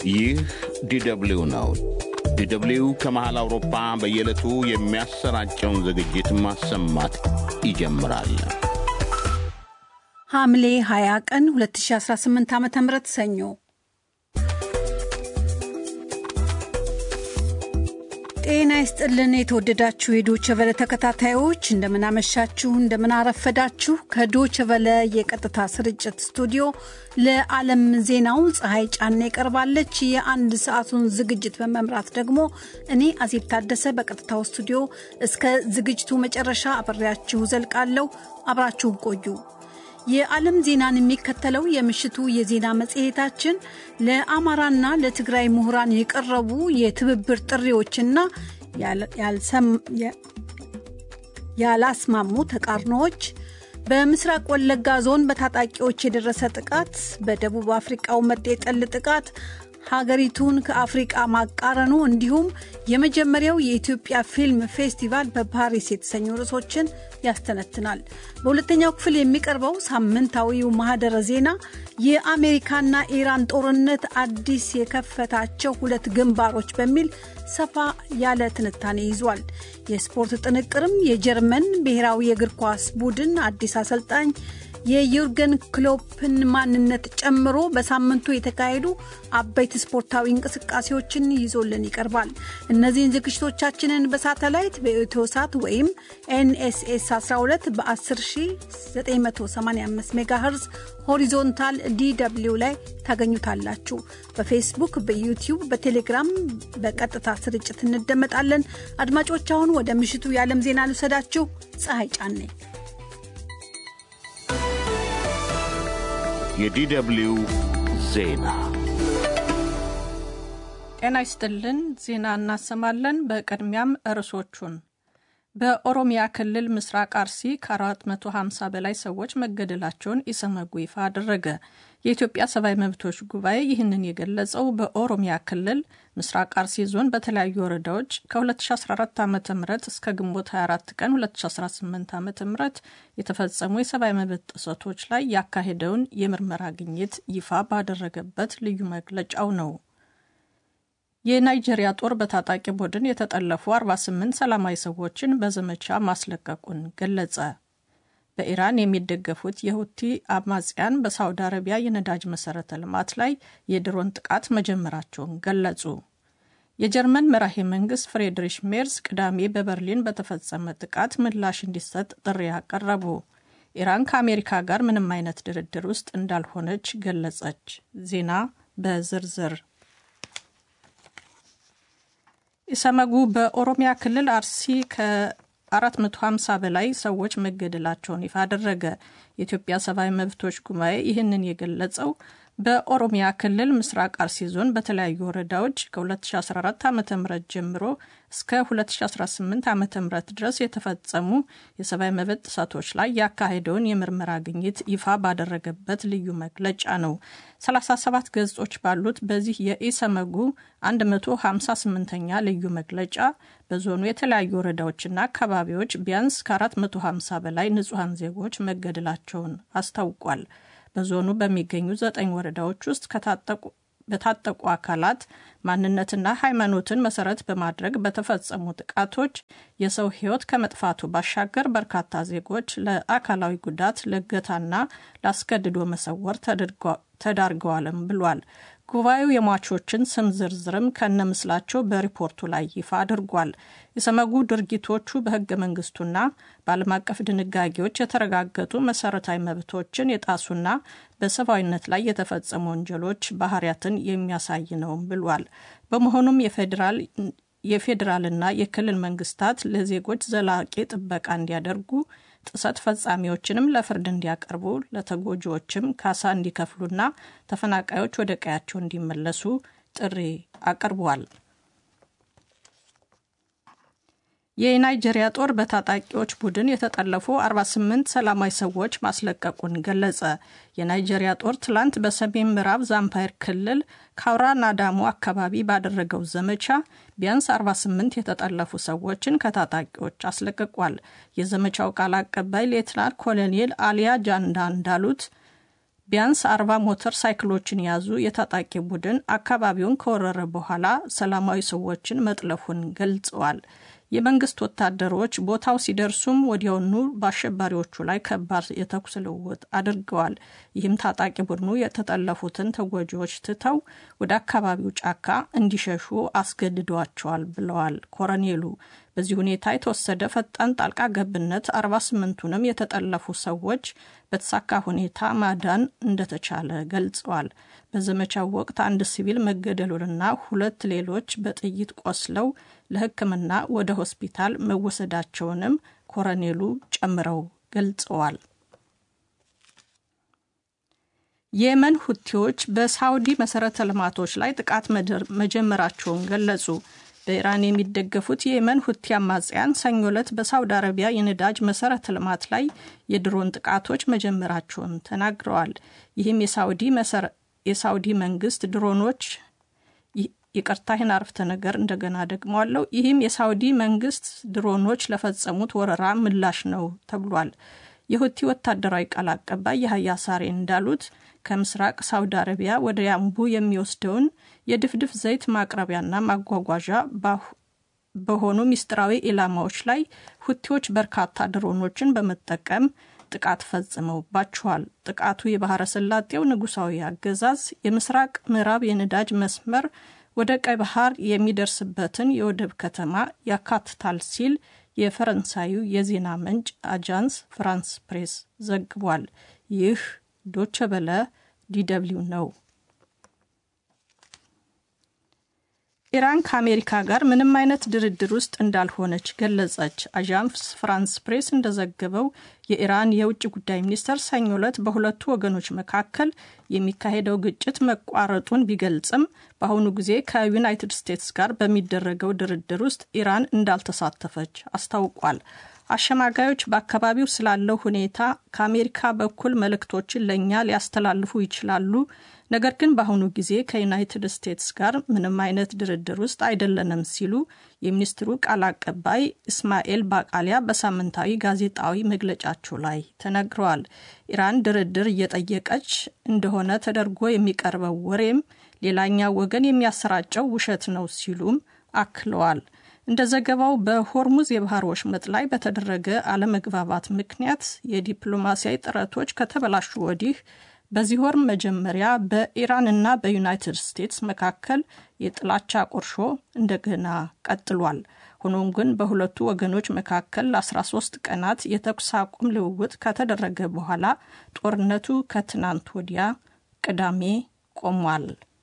ይህ ዲደብሊው ነው። ዲደብሊው ከመሃል አውሮፓ በየዕለቱ የሚያሰራጨውን ዝግጅት ማሰማት ይጀምራል። ሐምሌ 20 ቀን 2018 ዓ ም ሰኞ ጤና ይስጥልን። የተወደዳችሁ የዶቸ ቨለ ተከታታዮች እንደምናመሻችሁ፣ እንደምናረፈዳችሁ። ከዶቸ ቨለ የቀጥታ ስርጭት ስቱዲዮ ለዓለም ዜናው ፀሐይ ጫና ይቀርባለች። የአንድ ሰዓቱን ዝግጅት በመምራት ደግሞ እኔ አዜብ ታደሰ በቀጥታው ስቱዲዮ እስከ ዝግጅቱ መጨረሻ አብሬያችሁ ዘልቃለሁ። አብራችሁን ቆዩ። የዓለም ዜናን የሚከተለው የምሽቱ የዜና መጽሔታችን ለአማራና ለትግራይ ምሁራን የቀረቡ የትብብር ጥሪዎችና ያላስማሙ ተቃርኖዎች፣ በምስራቅ ወለጋ ዞን በታጣቂዎች የደረሰ ጥቃት፣ በደቡብ አፍሪቃው መጤጠል ጥቃት ሀገሪቱን ከአፍሪቃ ማቃረኑ እንዲሁም የመጀመሪያው የኢትዮጵያ ፊልም ፌስቲቫል በፓሪስ የተሰኙ ርዕሶችን ያስተነትናል። በሁለተኛው ክፍል የሚቀርበው ሳምንታዊው ማህደረ ዜና የአሜሪካና ኢራን ጦርነት አዲስ የከፈታቸው ሁለት ግንባሮች በሚል ሰፋ ያለ ትንታኔ ይዟል። የስፖርት ጥንቅርም የጀርመን ብሔራዊ የእግር ኳስ ቡድን አዲስ አሰልጣኝ የዩርገን ክሎፕን ማንነት ጨምሮ በሳምንቱ የተካሄዱ አበይት ስፖርታዊ እንቅስቃሴዎችን ይዞልን ይቀርባል። እነዚህን ዝግጅቶቻችንን በሳተላይት በኢትዮሳት ወይም ኤንኤስኤስ 12 በ10985 ሜጋሄርዝ ሆሪዞንታል ዲw ላይ ታገኙታላችሁ። በፌስቡክ፣ በዩቲዩብ፣ በቴሌግራም በቀጥታ ስርጭት እንደመጣለን። አድማጮች አሁን ወደ ምሽቱ የዓለም ዜና ልውሰዳችሁ። ፀሐይ ጫኔ የዲደብሊው ዜና ጤና ይስጥልን። ዜና እናሰማለን። በቅድሚያም ርዕሶቹን በኦሮሚያ ክልል ምስራቅ አርሲ ከ450 በላይ ሰዎች መገደላቸውን ኢሰመጉ ይፋ አደረገ። የኢትዮጵያ ሰብአዊ መብቶች ጉባኤ ይህንን የገለጸው በኦሮሚያ ክልል ምስራቅ አርሲ ዞን በተለያዩ ወረዳዎች ከ2014 ዓ ም እስከ ግንቦት 24 ቀን 2018 ዓ ም የተፈጸሙ የሰብአዊ መብት ጥሰቶች ላይ ያካሄደውን የምርመራ ግኝት ይፋ ባደረገበት ልዩ መግለጫው ነው። የናይጄሪያ ጦር በታጣቂ ቡድን የተጠለፉ 48 ሰላማዊ ሰዎችን በዘመቻ ማስለቀቁን ገለጸ። በኢራን የሚደገፉት የሁቲ አማጽያን በሳውዲ አረቢያ የነዳጅ መሰረተ ልማት ላይ የድሮን ጥቃት መጀመራቸውን ገለጹ። የጀርመን መራሄ መንግስት ፍሬድሪሽ ሜርስ ቅዳሜ በበርሊን በተፈጸመ ጥቃት ምላሽ እንዲሰጥ ጥሪ አቀረቡ። ኢራን ከአሜሪካ ጋር ምንም አይነት ድርድር ውስጥ እንዳልሆነች ገለጸች። ዜና በዝርዝር ኢሰመጉ በኦሮሚያ ክልል አርሲ ከ450 በላይ ሰዎች መገደላቸውን ይፋ አደረገ። የኢትዮጵያ ሰብአዊ መብቶች ጉባኤ ይህንን የገለጸው በኦሮሚያ ክልል ምስራቅ አርሲ ዞን በተለያዩ ወረዳዎች ከ2014 ዓ ም ጀምሮ እስከ 2018 ዓ ም ድረስ የተፈጸሙ የሰብአዊ መብት ጥሰቶች ላይ ያካሄደውን የምርመራ ግኝት ይፋ ባደረገበት ልዩ መግለጫ ነው። 37 ገጾች ባሉት በዚህ የኢሰመጉ 158ኛ ልዩ መግለጫ በዞኑ የተለያዩ ወረዳዎችና አካባቢዎች ቢያንስ ከ450 በላይ ንጹሐን ዜጎች መገደላቸውን አስታውቋል። በዞኑ በሚገኙ ዘጠኝ ወረዳዎች ውስጥ በታጠቁ አካላት ማንነትና ሃይማኖትን መሰረት በማድረግ በተፈጸሙ ጥቃቶች የሰው ሕይወት ከመጥፋቱ ባሻገር በርካታ ዜጎች ለአካላዊ ጉዳት፣ ለእገታና ለአስገድዶ መሰወር ተዳርገዋልም ብሏል። ጉባኤው የሟቾችን ስም ዝርዝርም ከነምስላቸው በሪፖርቱ ላይ ይፋ አድርጓል። የሰመጉ ድርጊቶቹ በህገ መንግስቱና በዓለም አቀፍ ድንጋጌዎች የተረጋገጡ መሰረታዊ መብቶችን የጣሱና በሰብአዊነት ላይ የተፈጸሙ ወንጀሎች ባህሪያትን የሚያሳይ ነውም ብሏል። በመሆኑም የፌዴራል የፌዴራልና የክልል መንግስታት ለዜጎች ዘላቂ ጥበቃ እንዲያደርጉ ጥሰት ፈጻሚዎችንም ለፍርድ እንዲያቀርቡ ለተጎጂዎችም ካሳ እንዲከፍሉና ተፈናቃዮች ወደ ቀያቸው እንዲመለሱ ጥሪ አቅርቧል። የናይጄሪያ ጦር በታጣቂዎች ቡድን የተጠለፉ 48 ሰላማዊ ሰዎች ማስለቀቁን ገለጸ። የናይጄሪያ ጦር ትላንት በሰሜን ምዕራብ ዛምፓየር ክልል ካውራ ናዳሞ አካባቢ ባደረገው ዘመቻ ቢያንስ 48 የተጠለፉ ሰዎችን ከታጣቂዎች አስለቅቋል። የዘመቻው ቃል አቀባይ ሌትናንት ኮሎኔል አሊያ ጃንዳ እንዳሉት ቢያንስ አርባ ሞተር ሳይክሎችን የያዙ የታጣቂ ቡድን አካባቢውን ከወረረ በኋላ ሰላማዊ ሰዎችን መጥለፉን ገልጸዋል። የመንግስት ወታደሮች ቦታው ሲደርሱም ወዲያውኑ በአሸባሪዎቹ ላይ ከባድ የተኩስ ልውውጥ አድርገዋል። ይህም ታጣቂ ቡድኑ የተጠለፉትን ተጎጂዎች ትተው ወደ አካባቢው ጫካ እንዲሸሹ አስገድዷቸዋል ብለዋል ኮረኔሉ። በዚህ ሁኔታ የተወሰደ ፈጣን ጣልቃ ገብነት 48ቱንም የተጠለፉ ሰዎች በተሳካ ሁኔታ ማዳን እንደተቻለ ገልጸዋል። በዘመቻው ወቅት አንድ ሲቪል መገደሉንና ሁለት ሌሎች በጥይት ቆስለው ለሕክምና ወደ ሆስፒታል መወሰዳቸውንም ኮረኔሉ ጨምረው ገልጸዋል። የየመን ሁቲዎች በሳውዲ መሰረተ ልማቶች ላይ ጥቃት መጀመራቸውን ገለጹ። በኢራን የሚደገፉት የየመን ሁቲ አማጽያን ሰኞ ዕለት በሳውዲ አረቢያ የነዳጅ መሰረተ ልማት ላይ የድሮን ጥቃቶች መጀመራቸውን ተናግረዋል። ይህም የሳውዲ መንግስት ድሮኖች ይቅርታ ይህን አረፍተ ነገር እንደገና ደግመዋለሁ። ይህም የሳውዲ መንግስት ድሮኖች ለፈጸሙት ወረራ ምላሽ ነው ተብሏል። የሁቲ ወታደራዊ ቃል አቀባይ የሀያ ሳሬ እንዳሉት ከምስራቅ ሳውዲ አረቢያ ወደ ያምቡ የሚወስደውን የድፍድፍ ዘይት ማቅረቢያና ማጓጓዣ በሆኑ ሚስጥራዊ ኢላማዎች ላይ ሁቲዎች በርካታ ድሮኖችን በመጠቀም ጥቃት ፈጽመውባቸዋል። ጥቃቱ የባህረ ሰላጤው ንጉሳዊ አገዛዝ የምስራቅ ምዕራብ የነዳጅ መስመር ወደ ቀይ ባህር የሚደርስበትን የወደብ ከተማ ያካትታል ሲል የፈረንሳዩ የዜና ምንጭ አጃንስ ፍራንስ ፕሬስ ዘግቧል። ይህ ዶቸ በለ ዲደብሊው ነው። ኢራን ከአሜሪካ ጋር ምንም አይነት ድርድር ውስጥ እንዳልሆነች ገለጸች። አዣንስ ፍራንስ ፕሬስ እንደዘገበው የኢራን የውጭ ጉዳይ ሚኒስተር ሰኞ ዕለት በሁለቱ ወገኖች መካከል የሚካሄደው ግጭት መቋረጡን ቢገልጽም በአሁኑ ጊዜ ከዩናይትድ ስቴትስ ጋር በሚደረገው ድርድር ውስጥ ኢራን እንዳልተሳተፈች አስታውቋል። አሸማጋዮች በአካባቢው ስላለው ሁኔታ ከአሜሪካ በኩል መልእክቶችን ለእኛ ሊያስተላልፉ ይችላሉ። ነገር ግን በአሁኑ ጊዜ ከዩናይትድ ስቴትስ ጋር ምንም አይነት ድርድር ውስጥ አይደለንም ሲሉ የሚኒስትሩ ቃል አቀባይ እስማኤል ባቃሊያ በሳምንታዊ ጋዜጣዊ መግለጫቸው ላይ ተነግረዋል። ኢራን ድርድር እየጠየቀች እንደሆነ ተደርጎ የሚቀርበው ወሬም ሌላኛው ወገን የሚያሰራጨው ውሸት ነው ሲሉም አክለዋል። እንደ ዘገባው በሆርሙዝ የባህር ወሽመጥ ላይ በተደረገ አለመግባባት ምክንያት የዲፕሎማሲያዊ ጥረቶች ከተበላሹ ወዲህ በዚህ ወር መጀመሪያ በኢራንና በዩናይትድ ስቴትስ መካከል የጥላቻ ቁርሾ እንደገና ቀጥሏል። ሆኖም ግን በሁለቱ ወገኖች መካከል ለ13 ቀናት የተኩስ አቁም ልውውጥ ከተደረገ በኋላ ጦርነቱ ከትናንት ወዲያ ቅዳሜ ቆሟል።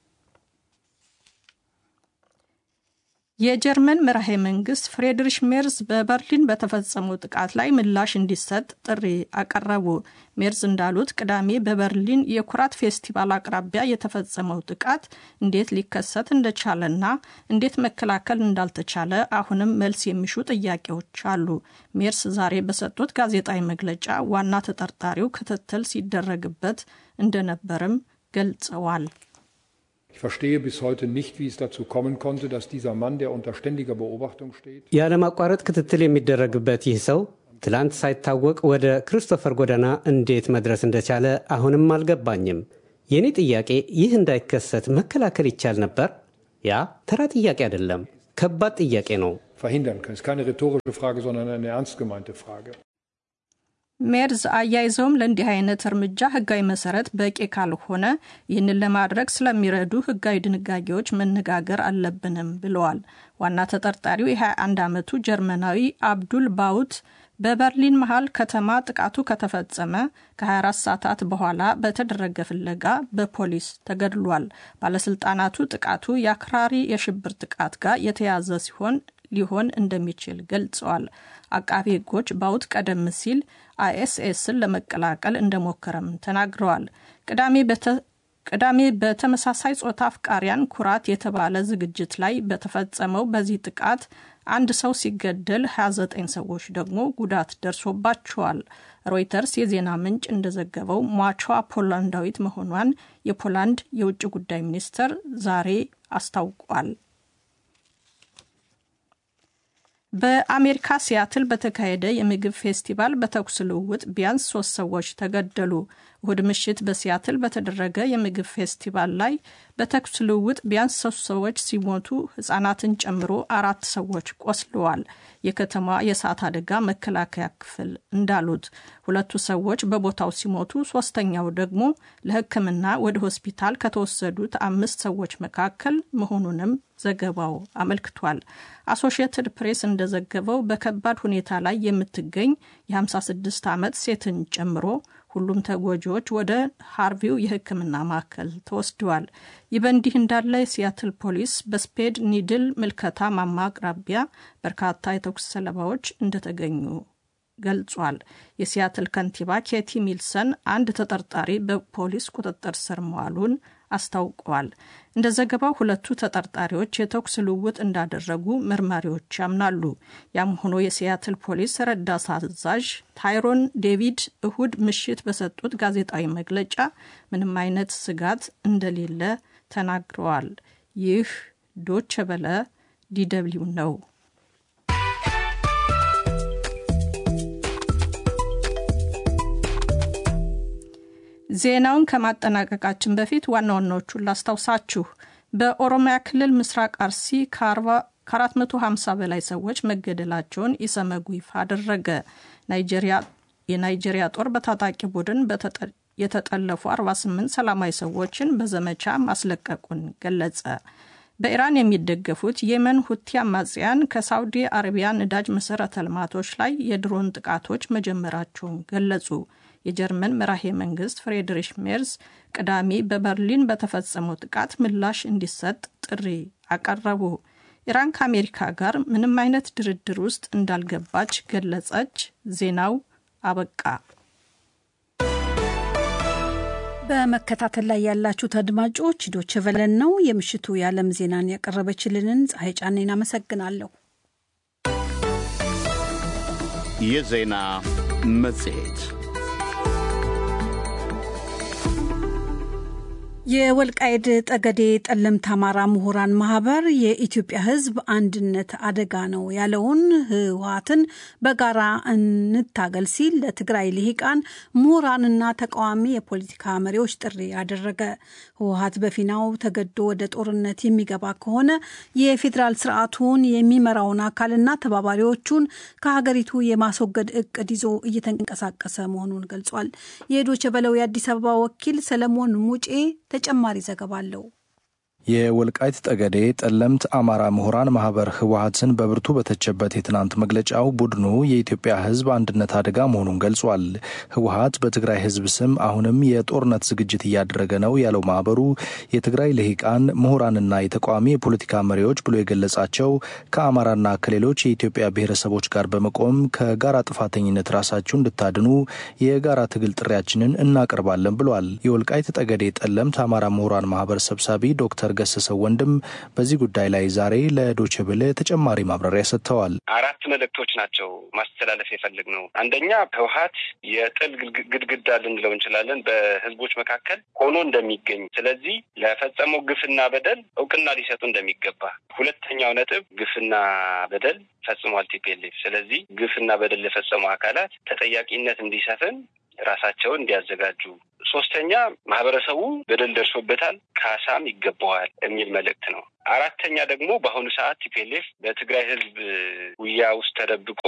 የጀርመን መራሄ መንግስት ፍሬድሪሽ ሜርዝ በበርሊን በተፈጸመው ጥቃት ላይ ምላሽ እንዲሰጥ ጥሪ አቀረቡ። ሜርዝ እንዳሉት ቅዳሜ በበርሊን የኩራት ፌስቲቫል አቅራቢያ የተፈጸመው ጥቃት እንዴት ሊከሰት እንደቻለና እንዴት መከላከል እንዳልተቻለ አሁንም መልስ የሚሹ ጥያቄዎች አሉ። ሜርስ ዛሬ በሰጡት ጋዜጣዊ መግለጫ ዋና ተጠርጣሪው ክትትል ሲደረግበት እንደነበርም ገልጸዋል። Ich verstehe bis heute nicht, wie es dazu kommen konnte, dass dieser Mann, der unter ständiger Beobachtung steht, ያለማቋረጥ ክትትል የሚደረግበት ይህ ሰው ትላንት ሳይታወቅ ወደ ክሪስቶፈር ጎዳና እንዴት መድረስ እንደቻለ አሁንም አልገባኝም። የእኔ ጥያቄ ይህ እንዳይከሰት መከላከል ይቻል ነበር? ያ ተራ ጥያቄ አይደለም፣ ከባድ ጥያቄ ነው። verhindern kann. Es ist keine rhetorische Frage, sondern eine ernst gemeinte Frage. ሜርዝ አያይዘውም ለእንዲህ አይነት እርምጃ ህጋዊ መሰረት በቂ ካልሆነ ይህንን ለማድረግ ስለሚረዱ ህጋዊ ድንጋጌዎች መነጋገር አለብንም ብለዋል። ዋና ተጠርጣሪው የ21 ዓመቱ ጀርመናዊ አብዱል ባውት በበርሊን መሃል ከተማ ጥቃቱ ከተፈጸመ ከ24 ሰዓታት በኋላ በተደረገ ፍለጋ በፖሊስ ተገድሏል። ባለስልጣናቱ ጥቃቱ የአክራሪ የሽብር ጥቃት ጋር የተያዘ ሲሆን ሊሆን እንደሚችል ገልጸዋል። አቃቢ ህጎች ባውት ቀደም ሲል አይኤስኤስን ለመቀላቀል እንደሞከረም ተናግረዋል። ቅዳሜ በተመሳሳይ ጾታ አፍቃሪያን ኩራት የተባለ ዝግጅት ላይ በተፈጸመው በዚህ ጥቃት አንድ ሰው ሲገደል 29 ሰዎች ደግሞ ጉዳት ደርሶባቸዋል። ሮይተርስ የዜና ምንጭ እንደዘገበው ሟቿ ፖላንዳዊት መሆኗን የፖላንድ የውጭ ጉዳይ ሚኒስትር ዛሬ አስታውቋል። በአሜሪካ ሲያትል በተካሄደ የምግብ ፌስቲቫል በተኩስ ልውውጥ ቢያንስ ሶስት ሰዎች ተገደሉ። እሁድ ምሽት በሲያትል በተደረገ የምግብ ፌስቲቫል ላይ በተኩስ ልውውጥ ቢያንስ ሶስት ሰዎች ሲሞቱ ሕጻናትን ጨምሮ አራት ሰዎች ቆስለዋል። የከተማ የእሳት አደጋ መከላከያ ክፍል እንዳሉት ሁለቱ ሰዎች በቦታው ሲሞቱ፣ ሶስተኛው ደግሞ ለሕክምና ወደ ሆስፒታል ከተወሰዱት አምስት ሰዎች መካከል መሆኑንም ዘገባው አመልክቷል። አሶሺየትድ ፕሬስ እንደዘገበው በከባድ ሁኔታ ላይ የምትገኝ የ56 ዓመት ሴትን ጨምሮ ሁሉም ተጎጂዎች ወደ ሃርቪው የሕክምና ማዕከል ተወስደዋል። ይህ በእንዲህ እንዳለ የሲያትል ፖሊስ በስፔድ ኒድል ምልከታ ማማ አቅራቢያ በርካታ የተኩስ ሰለባዎች እንደተገኙ ገልጿል። የሲያትል ከንቲባ ኬቲ ሚልሰን አንድ ተጠርጣሪ በፖሊስ ቁጥጥር ስር መዋሉን አስታውቀዋል። እንደ ዘገባው ሁለቱ ተጠርጣሪዎች የተኩስ ልውውጥ እንዳደረጉ መርማሪዎች ያምናሉ። ያም ሆኖ የሲያትል ፖሊስ ረዳት አዛዥ ታይሮን ዴቪድ እሁድ ምሽት በሰጡት ጋዜጣዊ መግለጫ ምንም አይነት ስጋት እንደሌለ ተናግረዋል። ይህ ዶቸ በለ ዲደብሊው ነው። ዜናውን ከማጠናቀቃችን በፊት ዋና ዋናዎቹን ላስታውሳችሁ። በኦሮሚያ ክልል ምስራቅ አርሲ ከ450 በላይ ሰዎች መገደላቸውን ኢሰመጉ ይፋ አደረገ። የናይጄሪያ ጦር በታጣቂ ቡድን የተጠለፉ 48 ሰላማዊ ሰዎችን በዘመቻ ማስለቀቁን ገለጸ። በኢራን የሚደገፉት የመን ሁቲ አማጽያን ከሳውዲ አረቢያ ነዳጅ መሠረተ ልማቶች ላይ የድሮን ጥቃቶች መጀመራቸውን ገለጹ። የጀርመን መራሄ መንግስት ፍሬድሪሽ ሜርዝ ቅዳሜ በበርሊን በተፈጸመው ጥቃት ምላሽ እንዲሰጥ ጥሪ አቀረቡ። ኢራን ከአሜሪካ ጋር ምንም አይነት ድርድር ውስጥ እንዳልገባች ገለጸች። ዜናው አበቃ። በመከታተል ላይ ያላችሁት አድማጮች ዶቼ ቨለን ነው። የምሽቱ የዓለም ዜናን ያቀረበችልንን ፀሐይ ጫኔን አመሰግናለሁ። የዜና መጽሔት የወልቃይድ ጠገዴ ጠለምት አማራ ምሁራን ማህበር የኢትዮጵያ ሕዝብ አንድነት አደጋ ነው ያለውን ህወሓትን በጋራ እንታገል ሲል ለትግራይ ልሂቃን ምሁራንና ተቃዋሚ የፖለቲካ መሪዎች ጥሪ አደረገ። ህወሓት በፊናው ተገዶ ወደ ጦርነት የሚገባ ከሆነ የፌዴራል ስርዓቱን የሚመራውን አካልና ተባባሪዎቹን ከሀገሪቱ የማስወገድ እቅድ ይዞ እየተንቀሳቀሰ መሆኑን ገልጿል። የዶቸ በለው የአዲስ አበባ ወኪል ሰለሞን ሙጬ ተጨማሪ ዘገባ አለው። የወልቃይት ጠገዴ ጠለምት አማራ ምሁራን ማህበር ህወሓትን በብርቱ በተቸበት የትናንት መግለጫው ቡድኑ የኢትዮጵያ ህዝብ አንድነት አደጋ መሆኑን ገልጿል። ህወሓት በትግራይ ህዝብ ስም አሁንም የጦርነት ዝግጅት እያደረገ ነው ያለው ማህበሩ የትግራይ ልሂቃን ምሁራንና የተቃዋሚ የፖለቲካ መሪዎች ብሎ የገለጻቸው ከአማራና ከሌሎች የኢትዮጵያ ብሔረሰቦች ጋር በመቆም ከጋራ ጥፋተኝነት ራሳችሁ እንድታድኑ የጋራ ትግል ጥሪያችንን እናቀርባለን ብሏል። የወልቃይት ጠገዴ ጠለምት አማራ ምሁራን ማህበር ሰብሳቢ ዶክተር ገሰሰው ወንድም በዚህ ጉዳይ ላይ ዛሬ ለዶቼ ቬለ ተጨማሪ ማብራሪያ ሰጥተዋል። አራት መልእክቶች ናቸው ማስተላለፍ የፈለግ ነው። አንደኛ ህወሓት የጥል ግድግዳ ልንለው እንችላለን በህዝቦች መካከል ሆኖ እንደሚገኝ፣ ስለዚህ ለፈጸመው ግፍና በደል እውቅና ሊሰጡ እንደሚገባ። ሁለተኛው ነጥብ ግፍና በደል ፈጽሟል ቲፒኤልኤፍ። ስለዚህ ግፍና በደል ለፈጸሙ አካላት ተጠያቂነት እንዲሰፍን ራሳቸውን እንዲያዘጋጁ። ሶስተኛ ማህበረሰቡ በደል ደርሶበታል፣ ካሳም ይገባዋል የሚል መልእክት ነው። አራተኛ ደግሞ በአሁኑ ሰዓት ቲፒኤልኤፍ በትግራይ ህዝብ ጉያ ውስጥ ተደብቆ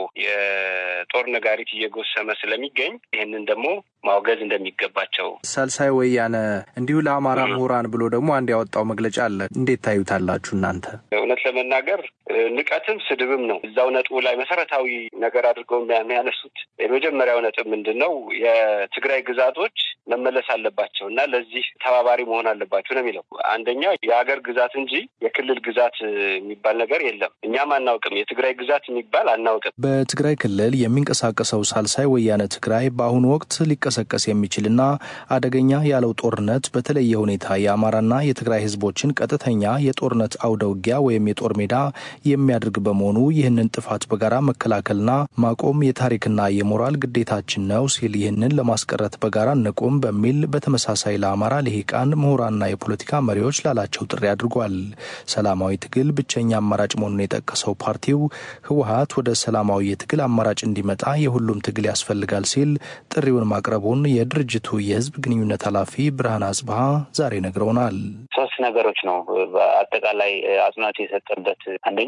የጦር ነጋሪት እየጎሰመ ስለሚገኝ ይህንን ደግሞ ማውገዝ እንደሚገባቸው። ሳልሳይ ወያነ እንዲሁ ለአማራ ምሁራን ብሎ ደግሞ አንድ ያወጣው መግለጫ አለ። እንዴት ታዩታላችሁ እናንተ? እውነት ለመናገር ንቀትም ስድብም ነው። እዛው ነጥቡ ላይ መሰረታዊ ነገር አድርገው የሚያነሱት የመጀመሪያው ነጥብ ምንድን ነው? የትግራይ ግዛቶች መመለስ አለባቸው እና ለዚህ ተባባሪ መሆን አለባቸው ነው የሚለው። አንደኛ የሀገር ግዛት እንጂ የክልል ግዛት የሚባል ነገር የለም። እኛም አናውቅም። የትግራይ ግዛት የሚባል አናውቅም። በትግራይ ክልል የሚንቀሳቀሰው ሳልሳይ ወያነ ትግራይ በአሁኑ ወቅት ሊቀሰቀስ የሚችልና አደገኛ ያለው ጦርነት በተለየ ሁኔታ የአማራና የትግራይ ህዝቦችን ቀጥተኛ የጦርነት አውደ ውጊያ ወይም የጦር ሜዳ የሚያደርግ በመሆኑ ይህንን ጥፋት በጋራ መከላከልና ማቆም የታሪክና የሞራል ግዴታችን ነው ሲል ይህንን ለማስቀረት በጋራ እንቁም፣ አይኖሩም በሚል በተመሳሳይ ለአማራ ልሂቃን ምሁራንና የፖለቲካ መሪዎች ላላቸው ጥሪ አድርጓል። ሰላማዊ ትግል ብቸኛ አማራጭ መሆኑን የጠቀሰው ፓርቲው ህወሀት ወደ ሰላማዊ የትግል አማራጭ እንዲመጣ የሁሉም ትግል ያስፈልጋል ሲል ጥሪውን ማቅረቡን የድርጅቱ የህዝብ ግንኙነት ኃላፊ ብርሃን አጽብሃ ዛሬ ነግረውናል። ሶስት ነገሮች ነው በአጠቃላይ አጽንኦት የሰጠበት አንደኛ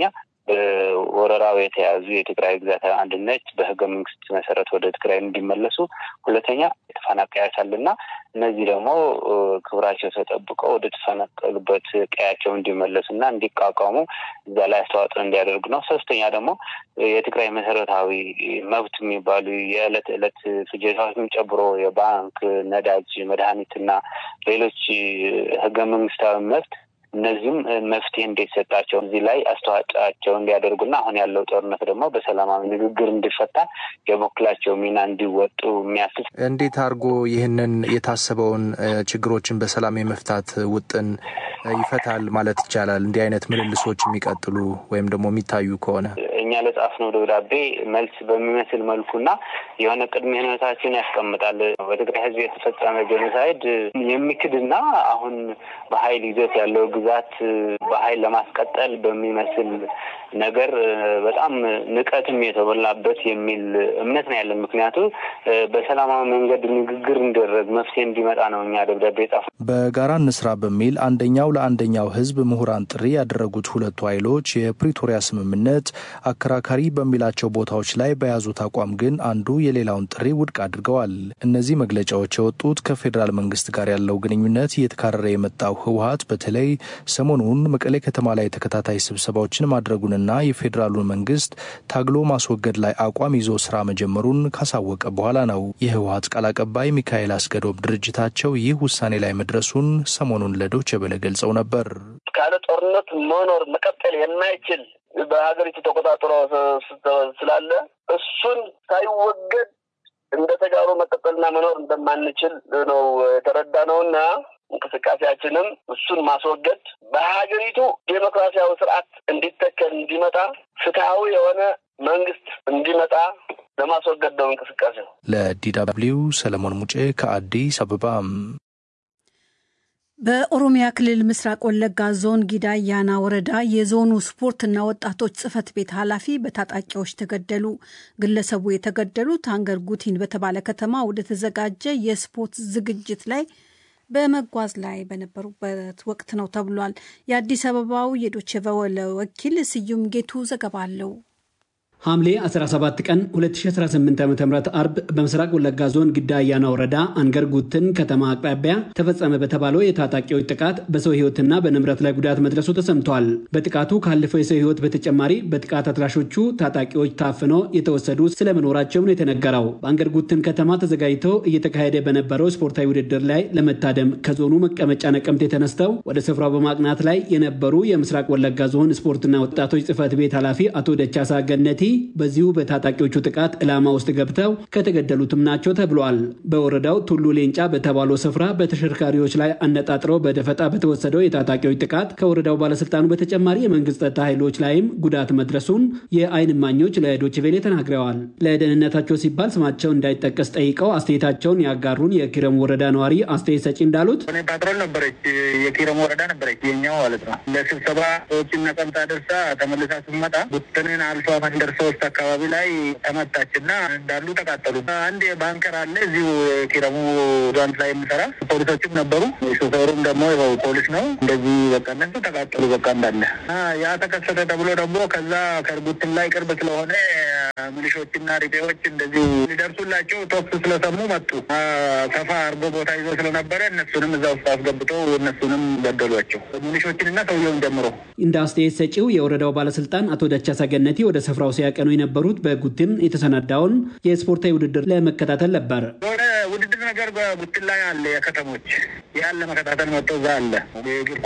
በወረራው የተያዙ የትግራይ ግዛት አንድነት በህገ መንግስት መሰረት ወደ ትግራይ እንዲመለሱ፣ ሁለተኛ ተፈናቃዮች አሉና እነዚህ ደግሞ ክብራቸው ተጠብቀው ወደ ተፈናቀሉበት ቀያቸው እንዲመለሱ እና እንዲቋቋሙ እዛ ላይ አስተዋጽኦ እንዲያደርጉ ነው። ሶስተኛ ደግሞ የትግራይ መሰረታዊ መብት የሚባሉ የዕለት ዕለት ፍጆታዎችን ጨምሮ የባንክ፣ ነዳጅ፣ መድኃኒትና ሌሎች ህገ መንግስታዊ መብት እነዚህም መፍትሄ እንዲሰጣቸው እዚህ ላይ አስተዋጽኦአቸው እንዲያደርጉና አሁን ያለው ጦርነት ደግሞ በሰላማዊ ንግግር እንዲፈታ የበኩላቸው ሚና እንዲወጡ የሚያስችል እንዴት አድርጎ ይህንን የታሰበውን ችግሮችን በሰላም የመፍታት ውጥን ይፈታል ማለት ይቻላል? እንዲህ አይነት ምልልሶች የሚቀጥሉ ወይም ደግሞ የሚታዩ ከሆነ እኛ ለጻፍነው ደብዳቤ መልስ በሚመስል መልኩና የሆነ ቅድመ ሁኔታችን ያስቀምጣል። በትግራይ ህዝብ የተፈጸመ ጄኖሳይድ የሚክድና አሁን በሀይል ይዞት ያለው ግዛት በሀይል ለማስቀጠል በሚመስል ነገር በጣም ንቀትም የተሞላበት የሚል እምነት ነው ያለን። ምክንያቱ በሰላማዊ መንገድ ንግግር እንዲደረግ መፍትሄ እንዲመጣ ነው እኛ ደብዳቤ ጻፍ በጋራ እንስራ በሚል አንደኛው ለአንደኛው ህዝብ ምሁራን ጥሪ ያደረጉት ሁለቱ ኃይሎች የፕሪቶሪያ ስምምነት አከራካሪ በሚላቸው ቦታዎች ላይ በያዙት አቋም ግን አንዱ የሌላውን ጥሪ ውድቅ አድርገዋል። እነዚህ መግለጫዎች የወጡት ከፌዴራል መንግስት ጋር ያለው ግንኙነት እየተካረረ የመጣው ህወሀት በተለይ ሰሞኑን መቀሌ ከተማ ላይ ተከታታይ ስብሰባዎችን ማድረጉንና የፌዴራሉን መንግስት ታግሎ ማስወገድ ላይ አቋም ይዞ ስራ መጀመሩን ካሳወቀ በኋላ ነው። የህወሀት ቃል አቀባይ ሚካኤል አስገዶም ድርጅታቸው ይህ ውሳኔ ላይ መድረሱን ሰሞኑን ለዶይቼ ቬለ ገልጸው ነበር። ካለ ጦርነት መኖር መቀጠል የማይችል በሀገሪቱ ተቆጣጥሮ ስላለ እሱን ሳይወገድ እንደ ተጋሩ መቀጠልና መኖር እንደማንችል ነው የተረዳ ነውና እንቅስቃሴያችንም እሱን ማስወገድ በሀገሪቱ ዴሞክራሲያዊ ስርዓት እንዲተከል እንዲመጣ ፍትሐዊ የሆነ መንግስት እንዲመጣ ለማስወገድ ነው እንቅስቃሴው። ለዲ ደብልዩ ሰለሞን ሙጬ ከአዲስ አበባ። በኦሮሚያ ክልል ምስራቅ ወለጋ ዞን ጊዳ አያና ወረዳ የዞኑ ስፖርትና ወጣቶች ጽህፈት ቤት ኃላፊ በታጣቂዎች ተገደሉ። ግለሰቡ የተገደሉት አንገር ጉቲን በተባለ ከተማ ወደ ተዘጋጀ የስፖርት ዝግጅት ላይ በመጓዝ ላይ በነበሩበት ወቅት ነው ተብሏል። የአዲስ አበባው የዶቼ ቬለ ወኪል ስዩም ጌቱ ዘገባ አለው። ሐምሌ 17 ቀን 2018 ዓ ም አርብ በምስራቅ ወለጋ ዞን ግዳ አያና ወረዳ አንገር ጉትን ከተማ አቅራቢያ ተፈጸመ በተባለው የታጣቂዎች ጥቃት በሰው ህይወትና በንብረት ላይ ጉዳት መድረሱ ተሰምቷል። በጥቃቱ ካለፈው የሰው ህይወት በተጨማሪ በጥቃት አድራሾቹ ታጣቂዎች ታፍነው የተወሰዱ ስለመኖራቸው ነው የተነገረው። በአንገር ጉትን ከተማ ተዘጋጅተው እየተካሄደ በነበረው ስፖርታዊ ውድድር ላይ ለመታደም ከዞኑ መቀመጫ ነቀምቴ ተነስተው ወደ ስፍራው በማቅናት ላይ የነበሩ የምስራቅ ወለጋ ዞን ስፖርትና ወጣቶች ጽህፈት ቤት ኃላፊ አቶ ደቻሳ ገነቲ በዚሁ በታጣቂዎቹ ጥቃት ዕላማ ውስጥ ገብተው ከተገደሉትም ናቸው ተብሏል። በወረዳው ቱሉ ሌንጫ በተባለው ስፍራ በተሽከርካሪዎች ላይ አነጣጥረው በደፈጣ በተወሰደው የታጣቂዎች ጥቃት ከወረዳው ባለስልጣኑ በተጨማሪ የመንግስት ጸጥታ ኃይሎች ላይም ጉዳት መድረሱን የአይን እማኞች ለዶይቼ ቬለ ተናግረዋል። ለደህንነታቸው ሲባል ስማቸው እንዳይጠቀስ ጠይቀው አስተያየታቸውን ያጋሩን የኪረሙ ወረዳ ነዋሪ አስተያየት ሰጪ እንዳሉት ፓትሮል ነበረች፣ የኪረሙ ወረዳ ነበረች የኛው ማለት ነው። ለስብሰባ ሰዎችን ነቀምታ ደርሳ ተመልሳ ስትመጣ ቡትንን አልፋ መንደር ሶስት አካባቢ ላይ ተመታች እና እንዳሉ ተቃጠሉ። አንድ ባንከር አለ እዚሁ ኪረሙ ዛንት ላይ የሚሰራ ፖሊሶችም ነበሩ። ሾፌሩም ደግሞ ፖሊስ ነው። እንደዚህ በቃ እነሱ ተቃጠሉ። በቃ እንዳለ ያ ተከሰተ ተብሎ ደግሞ ከዛ ከርጉትን ላይ ቅርብ ስለሆነ ሚሊሾችና ሪቤዎች እንደዚሁ ሊደርሱላቸው ተኩስ ስለሰሙ መጡ። ሰፋ አርጎ ቦታ ይዞ ስለነበረ እነሱንም እዛ ውስጥ አስገብተው እነሱንም ገደሏቸው፣ ሚሊሾችንና ሰውየውን ጀምሮ። እንደ አስተያየት ሰጪው የወረዳው ባለስልጣን አቶ ደቻሳ ገነቲ ወደ ስፍራው ሲያቀኑ የነበሩት በጉትን የተሰናዳውን የስፖርታዊ ውድድር ለመከታተል ነበር። የሆነ ውድድር ነገር በጉትን ላይ አለ። የከተሞች ያን ለመከታተል መጥቶ እዛ አለ የእግር ኳስ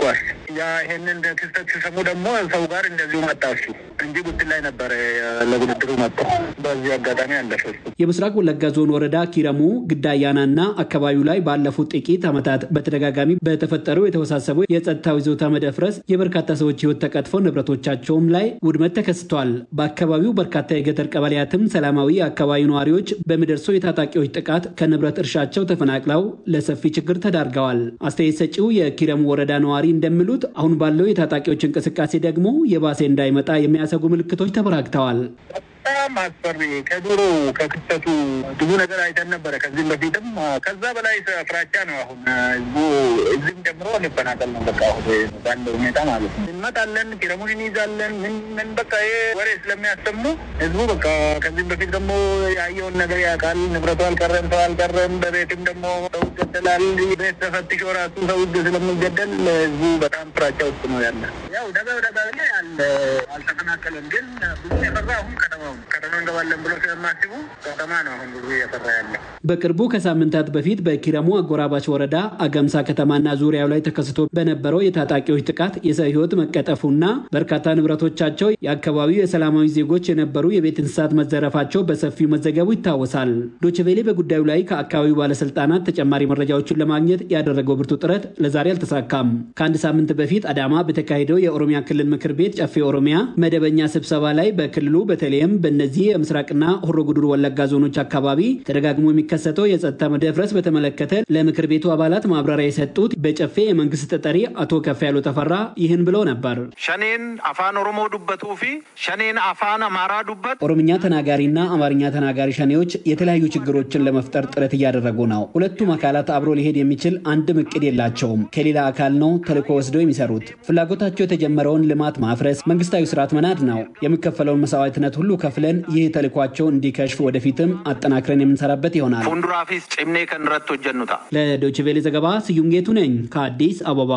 ያ ይሄንን ክስተት ሲሰሙ ደግሞ ሰው ጋር እንደዚሁ መጣሱ እንጂ ጉትን ላይ ነበረ ለውድድሩ መጣ። በዚህ አጋጣሚ አለፈ። የምስራቅ ወለጋ ዞን ወረዳ ኪረሙ ግዳያናና አካባቢው ላይ ባለፉት ጥቂት ዓመታት በተደጋጋሚ በተፈጠሩ የተወሳሰቡ የጸጥታው ይዞታ መደፍረስ የበርካታ ሰዎች ሕይወት ተቀጥፎ ንብረቶቻቸውም ላይ ውድመት ተከስቷል። በአካባቢው በርካታ የገጠር ቀበሌያትም ሰላማዊ የአካባቢው ነዋሪዎች በሚደርሰው የታጣቂዎች ጥቃት ከንብረት እርሻቸው ተፈናቅለው ለሰፊ ችግር ተዳርገዋል። አስተያየት ሰጪው የኪረሙ ወረዳ ነዋሪ እንደሚሉት አሁን ባለው የታጣቂዎች እንቅስቃሴ ደግሞ የባሴ እንዳይመጣ የሚያሰጉ ምልክቶች ተበራክተዋል። በጣም አስፈሪ ከድሮ ከክስተቱ ብዙ ነገር አይተን ነበረ ከዚህም በፊትም ከዛ በላይ ፍራቻ ነው። አሁን ህዝቡ እዚህም ጨምሮ እንፈናቀል ነው በቃ አሁን ባለው ሁኔታ ማለት ነው። እንመጣለን፣ ኪረሙን እንይዛለን። ምን ምን በቃ ይሄ ወሬ ስለሚያሰሙ ህዝቡ በቃ ከዚህም በፊት ደግሞ ያየውን ነገር ያውቃል። ንብረቱ አልቀረም፣ ሰው አልቀረም። በቤትም ደግሞ ሰው ይገደላል። ቤት ተፈትሾ ራሱ ሰው ህግ ስለሚገደል ህዝቡ በጣም ፍራቻ ውስጥ ነው ያለ። ያው ደጋ ደጋ ላይ አለ አልተፈናቀለም፣ ግን ብዙ የፈራ አሁን ከተማ ከተማ እንገባለን ብሎ ስለማስቡ ከተማ ነው አሁን ብዙ እየሰራ ያለ። በቅርቡ ከሳምንታት በፊት በኪረሙ አጎራባች ወረዳ አገምሳ ከተማና ዙሪያው ላይ ተከስቶ በነበረው የታጣቂዎች ጥቃት የሰው ህይወት መቀጠፉና በርካታ ንብረቶቻቸው የአካባቢው የሰላማዊ ዜጎች የነበሩ የቤት እንስሳት መዘረፋቸው በሰፊው መዘገቡ ይታወሳል። ዶችቬሌ በጉዳዩ ላይ ከአካባቢው ባለስልጣናት ተጨማሪ መረጃዎችን ለማግኘት ያደረገው ብርቱ ጥረት ለዛሬ አልተሳካም። ከአንድ ሳምንት በፊት አዳማ በተካሄደው የኦሮሚያ ክልል ምክር ቤት ጨፌ ኦሮሚያ መደበኛ ስብሰባ ላይ በክልሉ በተለይም በእነዚህ የምስራቅና ሆሮ ጉዱሩ ወለጋ ዞኖች አካባቢ ተደጋግሞ የሚከሰተው የጸጥታ መደፍረስ በተመለከተ ለምክር ቤቱ አባላት ማብራሪያ የሰጡት በጨፌ የመንግስት ተጠሪ አቶ ከፍ ያሉ ተፈራ ይህን ብለው ነበር። ሸኔን አፋን ኦሮሞ ዱበቱ ፊ ሸኔን አፋን አማራ ዱበት ኦሮምኛ ተናጋሪና አማርኛ ተናጋሪ ሸኔዎች የተለያዩ ችግሮችን ለመፍጠር ጥረት እያደረጉ ነው። ሁለቱም አካላት አብሮ ሊሄድ የሚችል አንድም እቅድ የላቸውም። ከሌላ አካል ነው ተልዕኮ ወስደው የሚሰሩት። ፍላጎታቸው የተጀመረውን ልማት ማፍረስ፣ መንግስታዊ ስርዓት መናድ ነው። የሚከፈለውን መስዋዕትነት ሁሉ ከፍለን ይህ ተልዕኳቸው እንዲከሽፍ ወደፊትም አጠናክረን የምንሰራበት ይሆናል። ፉንዱራፊስ ጭምኔ ከንረት ጀኑታ ለዶችቬሌ ዘገባ ስዩም ጌቱ ነኝ ከአዲስ አበባ።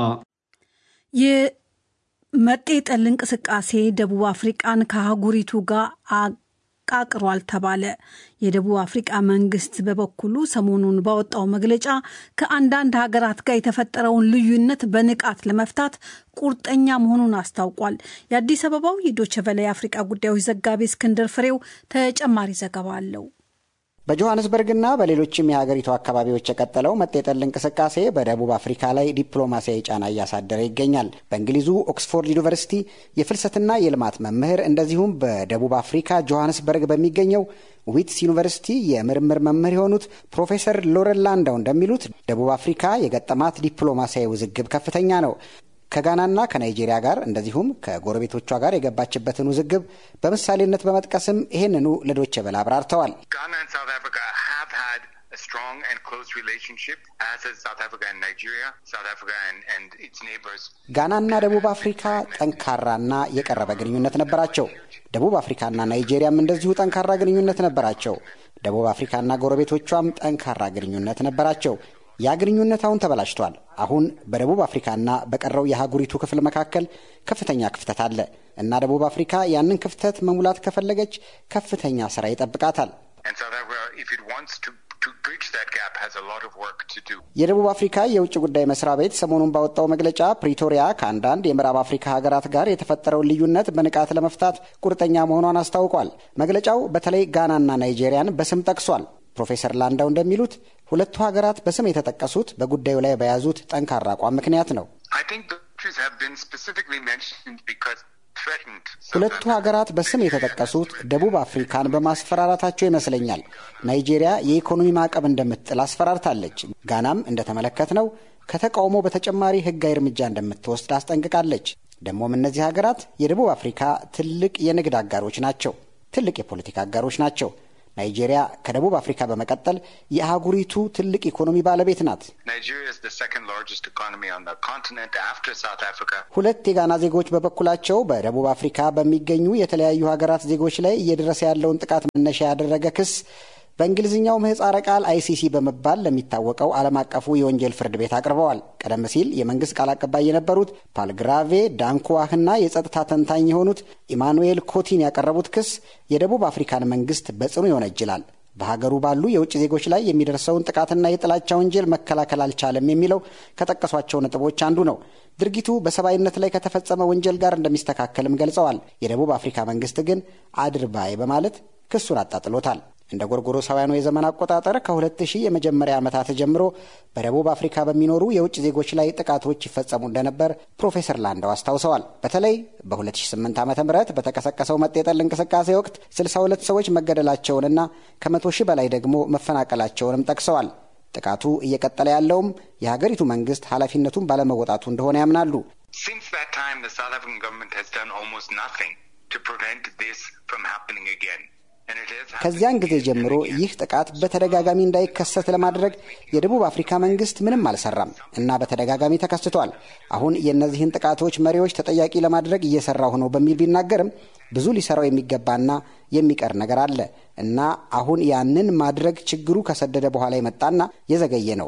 የመጤ ጠል እንቅስቃሴ ደቡብ አፍሪቃን ከአህጉሪቱ ጋር ቃቅሯል ተባለ። የደቡብ አፍሪቃ መንግስት በበኩሉ ሰሞኑን ባወጣው መግለጫ ከአንዳንድ ሀገራት ጋር የተፈጠረውን ልዩነት በንቃት ለመፍታት ቁርጠኛ መሆኑን አስታውቋል። የአዲስ አበባው የዶቸቨለ የአፍሪቃ ጉዳዮች ዘጋቢ እስክንድር ፍሬው ተጨማሪ ዘገባ አለው። በጆሃንስበርግና በሌሎችም የሀገሪቱ አካባቢዎች የቀጠለው መጤጠል እንቅስቃሴ በደቡብ አፍሪካ ላይ ዲፕሎማሲያዊ ጫና እያሳደረ ይገኛል። በእንግሊዙ ኦክስፎርድ ዩኒቨርሲቲ የፍልሰትና የልማት መምህር እንደዚሁም በደቡብ አፍሪካ ጆሃንስበርግ በሚገኘው ዊትስ ዩኒቨርሲቲ የምርምር መምህር የሆኑት ፕሮፌሰር ሎረን ላንዳው እንደሚሉት ደቡብ አፍሪካ የገጠማት ዲፕሎማሲያዊ ውዝግብ ከፍተኛ ነው። ከጋናና ከናይጄሪያ ጋር እንደዚሁም ከጎረቤቶቿ ጋር የገባችበትን ውዝግብ በምሳሌነት በመጥቀስም ይህንኑ ለዶቼ ቬለ አብራርተዋል። ጋናና ደቡብ አፍሪካ ጠንካራና የቀረበ ግንኙነት ነበራቸው። ደቡብ አፍሪካና ናይጄሪያም እንደዚሁ ጠንካራ ግንኙነት ነበራቸው። ደቡብ አፍሪካና ጎረቤቶቿም ጠንካራ ግንኙነት ነበራቸው። ያ ግንኙነት አሁን ተበላሽቷል። አሁን በደቡብ አፍሪካና በቀረው የአህጉሪቱ ክፍል መካከል ከፍተኛ ክፍተት አለ እና ደቡብ አፍሪካ ያንን ክፍተት መሙላት ከፈለገች ከፍተኛ ስራ ይጠብቃታል። የደቡብ አፍሪካ የውጭ ጉዳይ መስሪያ ቤት ሰሞኑን ባወጣው መግለጫ ፕሪቶሪያ ከአንዳንድ የምዕራብ አፍሪካ ሀገራት ጋር የተፈጠረውን ልዩነት በንቃት ለመፍታት ቁርጠኛ መሆኗን አስታውቋል። መግለጫው በተለይ ጋናና ናይጄሪያን በስም ጠቅሷል። ፕሮፌሰር ላንዳው እንደሚሉት ሁለቱ ሀገራት በስም የተጠቀሱት በጉዳዩ ላይ በያዙት ጠንካራ አቋም ምክንያት ነው። ሁለቱ ሀገራት በስም የተጠቀሱት ደቡብ አፍሪካን በማስፈራራታቸው ይመስለኛል። ናይጄሪያ የኢኮኖሚ ማዕቀብ እንደምትጥል አስፈራርታለች። ጋናም እንደተመለከትነው ከተቃውሞ በተጨማሪ ሕጋዊ እርምጃ እንደምትወስድ አስጠንቅቃለች። ደግሞም እነዚህ ሀገራት የደቡብ አፍሪካ ትልቅ የንግድ አጋሮች ናቸው፣ ትልቅ የፖለቲካ አጋሮች ናቸው። ናይጄሪያ ከደቡብ አፍሪካ በመቀጠል የአህጉሪቱ ትልቅ ኢኮኖሚ ባለቤት ናት። ሁለት የጋና ዜጎች በበኩላቸው በደቡብ አፍሪካ በሚገኙ የተለያዩ ሀገራት ዜጎች ላይ እየደረሰ ያለውን ጥቃት መነሻ ያደረገ ክስ በእንግሊዝኛው ምህጻረ ቃል አይሲሲ በመባል ለሚታወቀው ዓለም አቀፉ የወንጀል ፍርድ ቤት አቅርበዋል። ቀደም ሲል የመንግስት ቃል አቀባይ የነበሩት ፓልግራቬ ዳንኩዋህና የጸጥታ ተንታኝ የሆኑት ኢማኑኤል ኮቲን ያቀረቡት ክስ የደቡብ አፍሪካን መንግስት በጽኑ ይወነጅላል። በሀገሩ ባሉ የውጭ ዜጎች ላይ የሚደርሰውን ጥቃትና የጥላቻ ወንጀል መከላከል አልቻለም የሚለው ከጠቀሷቸው ነጥቦች አንዱ ነው። ድርጊቱ በሰብአዊነት ላይ ከተፈጸመ ወንጀል ጋር እንደሚስተካከልም ገልጸዋል። የደቡብ አፍሪካ መንግስት ግን አድርባይ በማለት ክሱን አጣጥሎታል። እንደ ጎርጎሮሳውያኑ የዘመን አቆጣጠር ከ2000 የመጀመሪያ ዓመታት ጀምሮ በደቡብ አፍሪካ በሚኖሩ የውጭ ዜጎች ላይ ጥቃቶች ይፈጸሙ እንደነበር ፕሮፌሰር ላንዳው አስታውሰዋል። በተለይ በ2008 ዓ ም በተቀሰቀሰው መጤጠል እንቅስቃሴ ወቅት 62 ሰዎች መገደላቸውንና ከመቶ ሺህ በላይ ደግሞ መፈናቀላቸውንም ጠቅሰዋል። ጥቃቱ እየቀጠለ ያለውም የሀገሪቱ መንግስት ኃላፊነቱን ባለመወጣቱ እንደሆነ ያምናሉ። ከዚያን ጊዜ ጀምሮ ይህ ጥቃት በተደጋጋሚ እንዳይከሰት ለማድረግ የደቡብ አፍሪካ መንግስት ምንም አልሰራም እና በተደጋጋሚ ተከስቷል። አሁን የእነዚህን ጥቃቶች መሪዎች ተጠያቂ ለማድረግ እየሰራሁ ነው በሚል ቢናገርም ብዙ ሊሰራው የሚገባና የሚቀር ነገር አለ እና አሁን ያንን ማድረግ ችግሩ ከሰደደ በኋላ የመጣና የዘገየ ነው።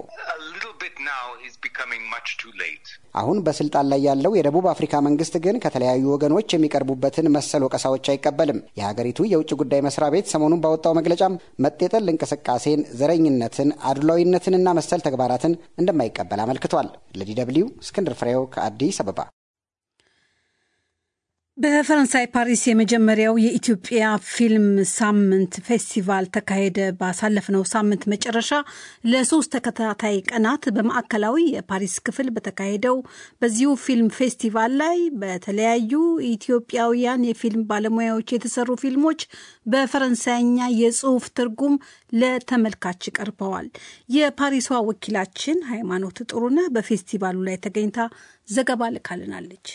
አሁን በስልጣን ላይ ያለው የደቡብ አፍሪካ መንግስት ግን ከተለያዩ ወገኖች የሚቀርቡበትን መሰል ወቀሳዎች አይቀበልም። የሀገሪቱ የውጭ ጉዳይ መስሪያ ቤት ሰሞኑን ባወጣው መግለጫም መጤጠል እንቅስቃሴን፣ ዘረኝነትን፣ አድሏዊነትንና መሰል ተግባራትን እንደማይቀበል አመልክቷል። ለዲ ደብልዩ እስክንድር ፍሬው ከአዲስ አበባ። በፈረንሳይ ፓሪስ የመጀመሪያው የኢትዮጵያ ፊልም ሳምንት ፌስቲቫል ተካሄደ። ባሳለፍነው ሳምንት መጨረሻ ለሶስት ተከታታይ ቀናት በማዕከላዊ የፓሪስ ክፍል በተካሄደው በዚሁ ፊልም ፌስቲቫል ላይ በተለያዩ ኢትዮጵያውያን የፊልም ባለሙያዎች የተሰሩ ፊልሞች በፈረንሳይኛ የጽሑፍ ትርጉም ለተመልካች ቀርበዋል። የፓሪሷ ወኪላችን ሃይማኖት ጥሩነህ በፌስቲቫሉ ላይ ተገኝታ ዘገባ ልካልናለች።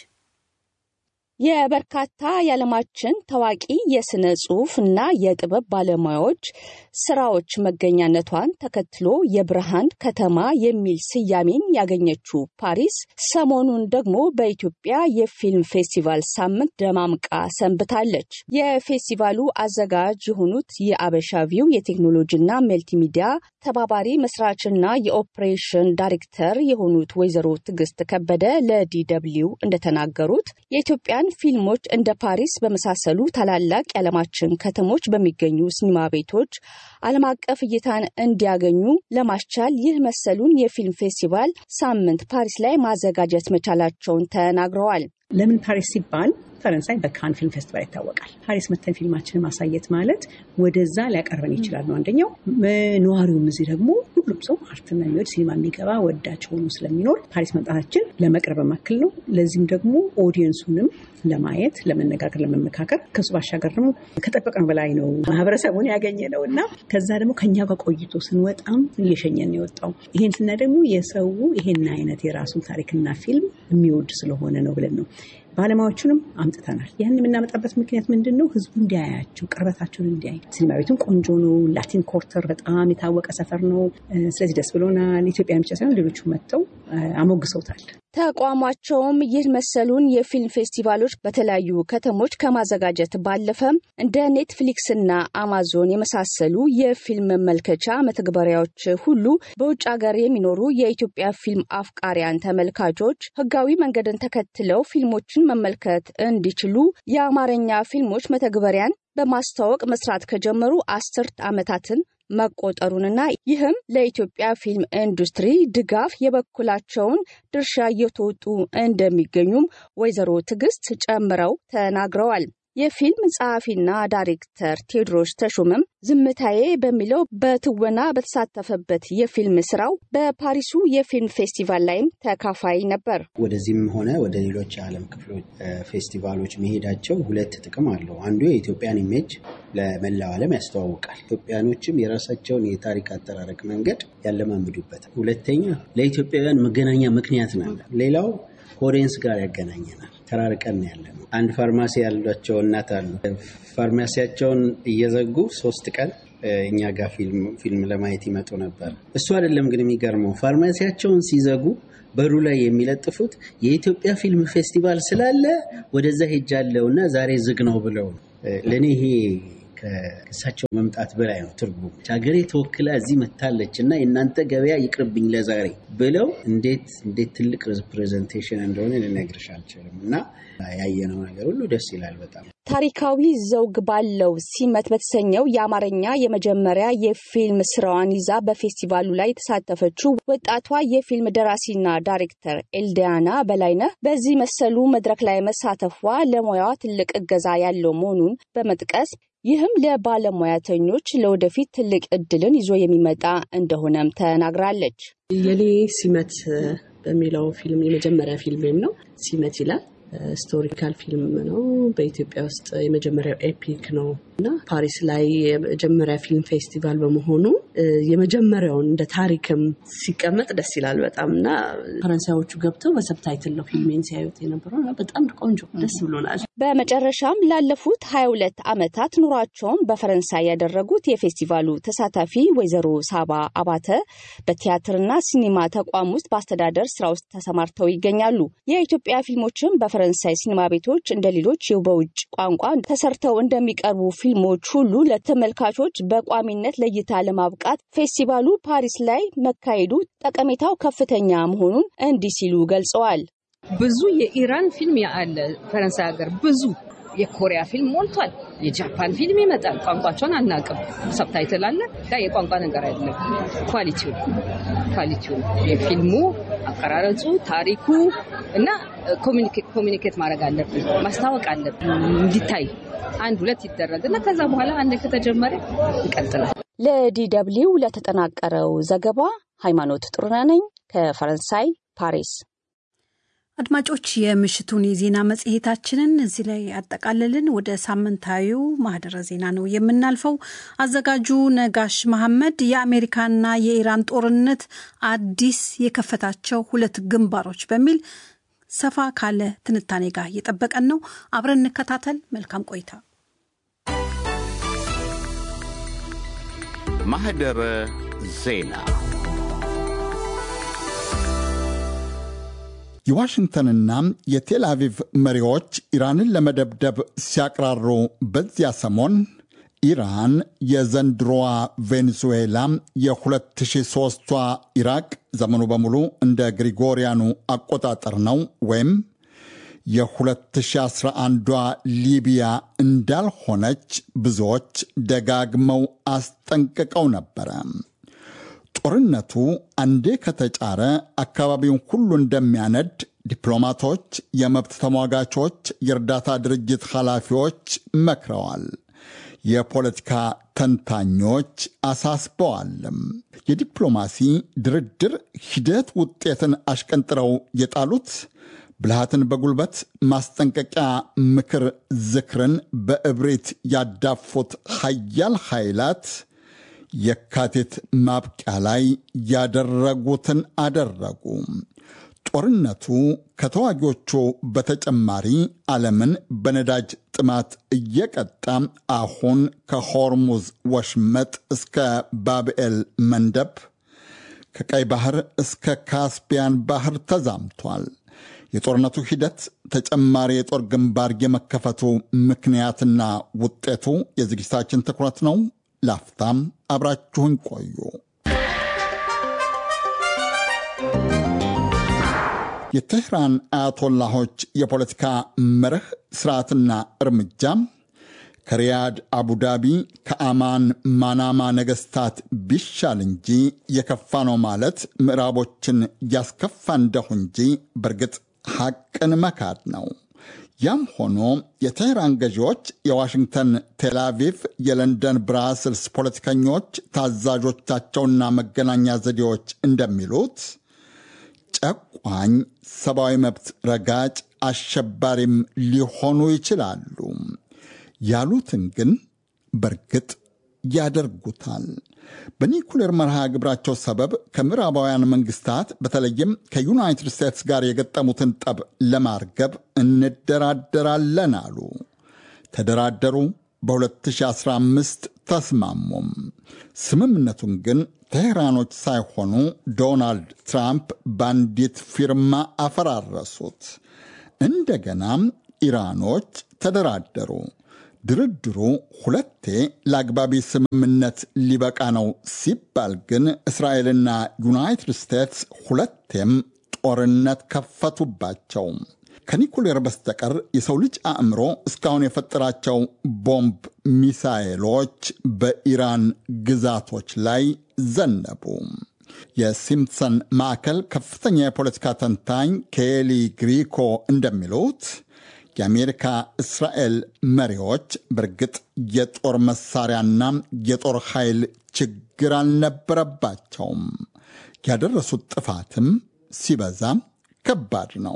የበርካታ የዓለማችን ታዋቂ የስነ ጽሑፍ እና የጥበብ ባለሙያዎች ስራዎች መገኛነቷን ተከትሎ የብርሃን ከተማ የሚል ስያሜን ያገኘችው ፓሪስ ሰሞኑን ደግሞ በኢትዮጵያ የፊልም ፌስቲቫል ሳምንት ደማምቃ ሰንብታለች። የፌስቲቫሉ አዘጋጅ የሆኑት የአበሻቪው የቴክኖሎጂና መልቲሚዲያ ተባባሪ መስራችና የኦፕሬሽን ዳይሬክተር የሆኑት ወይዘሮ ትዕግስት ከበደ ለዲደብሊው እንደተናገሩት የኢትዮጵያን ፊልሞች እንደ ፓሪስ በመሳሰሉ ታላላቅ የዓለማችን ከተሞች በሚገኙ ሲኒማ ቤቶች ዓለም አቀፍ እይታን እንዲያገኙ ለማስቻል ይህ መሰሉን የፊልም ፌስቲቫል ሳምንት ፓሪስ ላይ ማዘጋጀት መቻላቸውን ተናግረዋል። ለምን ፓሪስ ሲባል ፈረንሳይ በካን ፊልም ፌስቲቫል ይታወቃል። ፓሪስ መተን ፊልማችንን ማሳየት ማለት ወደዛ ሊያቀርበን ይችላል ነው አንደኛው። ነዋሪውም እዚህ ደግሞ ሁሉም ሰው አርትና የሚወድ ሲኒማ የሚገባ ወዳጅ ሆኖ ስለሚኖር ፓሪስ መምጣታችን ለመቅረብ መክል ነው። ለዚህም ደግሞ ኦዲየንሱንም ለማየት፣ ለመነጋገር፣ ለመመካከር ከሱ ባሻገር ደግሞ ከጠበቅነው በላይ ነው ማህበረሰቡን ያገኘ ነው እና ከዛ ደግሞ ከኛ ጋር ቆይቶ ስንወጣም እየሸኘን የወጣው ይሄን ስና ደግሞ የሰው ይሄን አይነት የራሱን ታሪክና ፊልም የሚወድ ስለሆነ ነው ብለን ነው ባለሙያዎቹንም አምጥተናል። ያን የምናመጣበት ምክንያት ምንድን ነው? ህዝቡ እንዲያያቸው፣ ቅርበታቸውን እንዲያይ። ሲኒማ ቤቱም ቆንጆ ነው። ላቲን ኮርተር በጣም የታወቀ ሰፈር ነው። ስለዚህ ደስ ብሎናል። ኢትዮጵያን ብቻ ሳይሆን ሌሎቹ መጥተው አሞግሰውታል። ተቋማቸውም ይህ መሰሉን የፊልም ፌስቲቫሎች በተለያዩ ከተሞች ከማዘጋጀት ባለፈም እንደ ኔትፍሊክስና አማዞን የመሳሰሉ የፊልም መመልከቻ መተግበሪያዎች ሁሉ በውጭ ሀገር የሚኖሩ የኢትዮጵያ ፊልም አፍቃሪያን ተመልካቾች ህጋዊ መንገድን ተከትለው ፊልሞችን መመልከት እንዲችሉ የአማርኛ ፊልሞች መተግበሪያን በማስተዋወቅ መስራት ከጀመሩ አስርት ዓመታትን መቆጠሩንና ይህም ለኢትዮጵያ ፊልም ኢንዱስትሪ ድጋፍ የበኩላቸውን ድርሻ እየተወጡ እንደሚገኙም ወይዘሮ ትዕግስት ጨምረው ተናግረዋል። የፊልም ጸሐፊና ዳይሬክተር ቴዎድሮስ ተሾመም ዝምታዬ በሚለው በትወና በተሳተፈበት የፊልም ስራው በፓሪሱ የፊልም ፌስቲቫል ላይም ተካፋይ ነበር። ወደዚህም ሆነ ወደ ሌሎች የዓለም ክፍሎች ፌስቲቫሎች መሄዳቸው ሁለት ጥቅም አለው። አንዱ የኢትዮጵያን ኢሜጅ ለመላው ዓለም ያስተዋውቃል። ኢትዮጵያኖችም የራሳቸውን የታሪክ አጠራረቅ መንገድ ያለማምዱበት። ሁለተኛ ለኢትዮጵያውያን መገናኛ ምክንያት ነው። ሌላው ኦዲየንስ ጋር ያገናኘናል። ተራርቀን ያለ ነው። አንድ ፋርማሲ ያሏቸው እናት አሉ። ፋርማሲያቸውን እየዘጉ ሶስት ቀን እኛ ጋር ፊልም ለማየት ይመጡ ነበር። እሱ አይደለም ግን የሚገርመው ፋርማሲያቸውን ሲዘጉ በሩ ላይ የሚለጥፉት የኢትዮጵያ ፊልም ፌስቲቫል ስላለ ወደዛ ሄጃለሁ እና ዛሬ ዝግ ነው ብለው ለእኔ ይሄ ከእሳቸው መምጣት በላይ ነው ትርጉም። ሀገሬ ተወክላ እዚህ መታለች እና የእናንተ ገበያ ይቅርብኝ ለዛሬ ብለው እንዴት እንዴት ትልቅ ሪፕሬዘንቴሽን እንደሆነ ልነግርሽ አልችልም። እና ያየነው ነገር ሁሉ ደስ ይላል በጣም። ታሪካዊ ዘውግ ባለው ሲመት በተሰኘው የአማርኛ የመጀመሪያ የፊልም ስራዋን ይዛ በፌስቲቫሉ ላይ የተሳተፈችው ወጣቷ የፊልም ደራሲና ዳይሬክተር ኤልዲያና በላይነህ በዚህ መሰሉ መድረክ ላይ መሳተፏ ለሙያዋ ትልቅ እገዛ ያለው መሆኑን በመጥቀስ ይህም ለባለሙያተኞች ለወደፊት ትልቅ እድልን ይዞ የሚመጣ እንደሆነም ተናግራለች። የኔ ሲመት በሚለው ፊልም የመጀመሪያ ፊልሜም ነው። ሲመት ይላል። ስቶሪካል ፊልም ነው። በኢትዮጵያ ውስጥ የመጀመሪያው ኤፒክ ነው እና ፓሪስ ላይ የመጀመሪያ ፊልም ፌስቲቫል በመሆኑ የመጀመሪያውን እንደ ታሪክም ሲቀመጥ ደስ ይላል በጣም እና ፈረንሳዮቹ ገብተው በሰብታይትል ነው ፊልሜን ሲያዩት የነበረው በጣም ቆንጆ ደስ ብሎናል። በመጨረሻም ላለፉት ሀያ ሁለት ዓመታት ኑሯቸውን በፈረንሳይ ያደረጉት የፌስቲቫሉ ተሳታፊ ወይዘሮ ሳባ አባተ በቲያትርና ሲኒማ ተቋም ውስጥ በአስተዳደር ስራ ውስጥ ተሰማርተው ይገኛሉ። የኢትዮጵያ ፊልሞችም በፈረንሳይ ሲኒማ ቤቶች እንደ ሌሎች በውጭ ቋንቋ ተሰርተው እንደሚቀርቡ ፊልሞች ሁሉ ለተመልካቾች በቋሚነት ለእይታ ለማብቃት ፌስቲቫሉ ፓሪስ ላይ መካሄዱ ጠቀሜታው ከፍተኛ መሆኑን እንዲህ ሲሉ ገልጸዋል። ብዙ የኢራን ፊልም አለ ፈረንሳይ ሀገር ብዙ የኮሪያ ፊልም ሞልቷል። የጃፓን ፊልም ይመጣል። ቋንቋቸውን አናውቅም። ሰብታይትል አለ። ያ የቋንቋ ነገር አይደለም። ኳሊቲው ኳሊቲው የፊልሙ አቀራረጹ፣ ታሪኩ እና ኮሚኒኬት ማድረግ አለብን፣ ማስታወቅ አለብን እንዲታይ አንድ ሁለት ይደረግና ከዛ በኋላ አንድ ከተጀመረ ይቀጥላል። ለዲ ደብልዩ ለተጠናቀረው ዘገባ ሃይማኖት ጥሩነህ ነኝ ከፈረንሳይ ፓሪስ። አድማጮች የምሽቱን የዜና መጽሔታችንን እዚህ ላይ ያጠቃልልን። ወደ ሳምንታዊው ማህደረ ዜና ነው የምናልፈው። አዘጋጁ ነጋሽ መሐመድ የአሜሪካና የኢራን ጦርነት አዲስ የከፈታቸው ሁለት ግንባሮች በሚል ሰፋ ካለ ትንታኔ ጋር እየጠበቀን ነው። አብረን እንከታተል። መልካም ቆይታ። ማህደረ ዜና የዋሽንግተንና የቴል አቪቭ መሪዎች ኢራንን ለመደብደብ ሲያቅራሩ በዚያ ሰሞን ኢራን የዘንድሮዋ ቬኔዙዌላ የ2003ቷ ኢራቅ ዘመኑ በሙሉ እንደ ግሪጎሪያኑ አቆጣጠር ነው ወይም የ2011ዷ ሊቢያ እንዳልሆነች ብዙዎች ደጋግመው አስጠንቅቀው ነበረ። ጦርነቱ አንዴ ከተጫረ አካባቢውን ሁሉ እንደሚያነድ ዲፕሎማቶች፣ የመብት ተሟጋቾች፣ የእርዳታ ድርጅት ኃላፊዎች መክረዋል። የፖለቲካ ተንታኞች አሳስበዋልም። የዲፕሎማሲ ድርድር ሂደት ውጤትን አሽቀንጥረው የጣሉት ብልሃትን በጉልበት ማስጠንቀቂያ፣ ምክር፣ ዝክርን በእብሪት ያዳፉት ሀያል ኃይላት የካቲት ማብቂያ ላይ ያደረጉትን አደረጉ። ጦርነቱ ከተዋጊዎቹ በተጨማሪ ዓለምን በነዳጅ ጥማት እየቀጣ አሁን ከሆርሙዝ ወሽመጥ እስከ ባብኤል መንደብ ከቀይ ባህር እስከ ካስፒያን ባህር ተዛምቷል። የጦርነቱ ሂደት ተጨማሪ የጦር ግንባር የመከፈቱ ምክንያትና ውጤቱ የዝግጅታችን ትኩረት ነው። ላፍታም አብራችሁን ቆዩ። የቴህራን አያቶላሆች የፖለቲካ መርህ ስርዓትና እርምጃ ከሪያድ አቡዳቢ፣ ከአማን ማናማ ነገስታት ቢሻል እንጂ የከፋ ነው ማለት ምዕራቦችን ያስከፋ እንደሁ እንጂ በእርግጥ ሐቅን መካድ ነው። ያም ሆኖ የቴህራን ገዢዎች፣ የዋሽንግተን ቴልአቪቭ፣ የለንደን ብራስልስ ፖለቲከኞች፣ ታዛዦቻቸውና መገናኛ ዘዴዎች እንደሚሉት ጨቋኝ፣ ሰብአዊ መብት ረጋጭ፣ አሸባሪም ሊሆኑ ይችላሉ። ያሉትን ግን በእርግጥ ያደርጉታል። በኒኩሌር መርሃ ግብራቸው ሰበብ ከምዕራባውያን መንግስታት በተለይም ከዩናይትድ ስቴትስ ጋር የገጠሙትን ጠብ ለማርገብ እንደራደራለን አሉ። ተደራደሩ። በ2015 ተስማሙም። ስምምነቱን ግን ቴህራኖች ሳይሆኑ ዶናልድ ትራምፕ በአንዲት ፊርማ አፈራረሱት። እንደገናም ኢራኖች ተደራደሩ። ድርድሩ ሁለቴ ለአግባቢ ስምምነት ሊበቃ ነው ሲባል ግን እስራኤልና ዩናይትድ ስቴትስ ሁለቴም ጦርነት ከፈቱባቸው። ከኒኩሌር በስተቀር የሰው ልጅ አእምሮ እስካሁን የፈጠራቸው ቦምብ ሚሳኤሎች በኢራን ግዛቶች ላይ ዘነቡ። የሲምፕሰን ማዕከል ከፍተኛ የፖለቲካ ተንታኝ ኬሊ ግሪኮ እንደሚሉት የአሜሪካ እስራኤል መሪዎች በእርግጥ የጦር መሳሪያና የጦር ኃይል ችግር አልነበረባቸውም። ያደረሱት ጥፋትም ሲበዛ ከባድ ነው።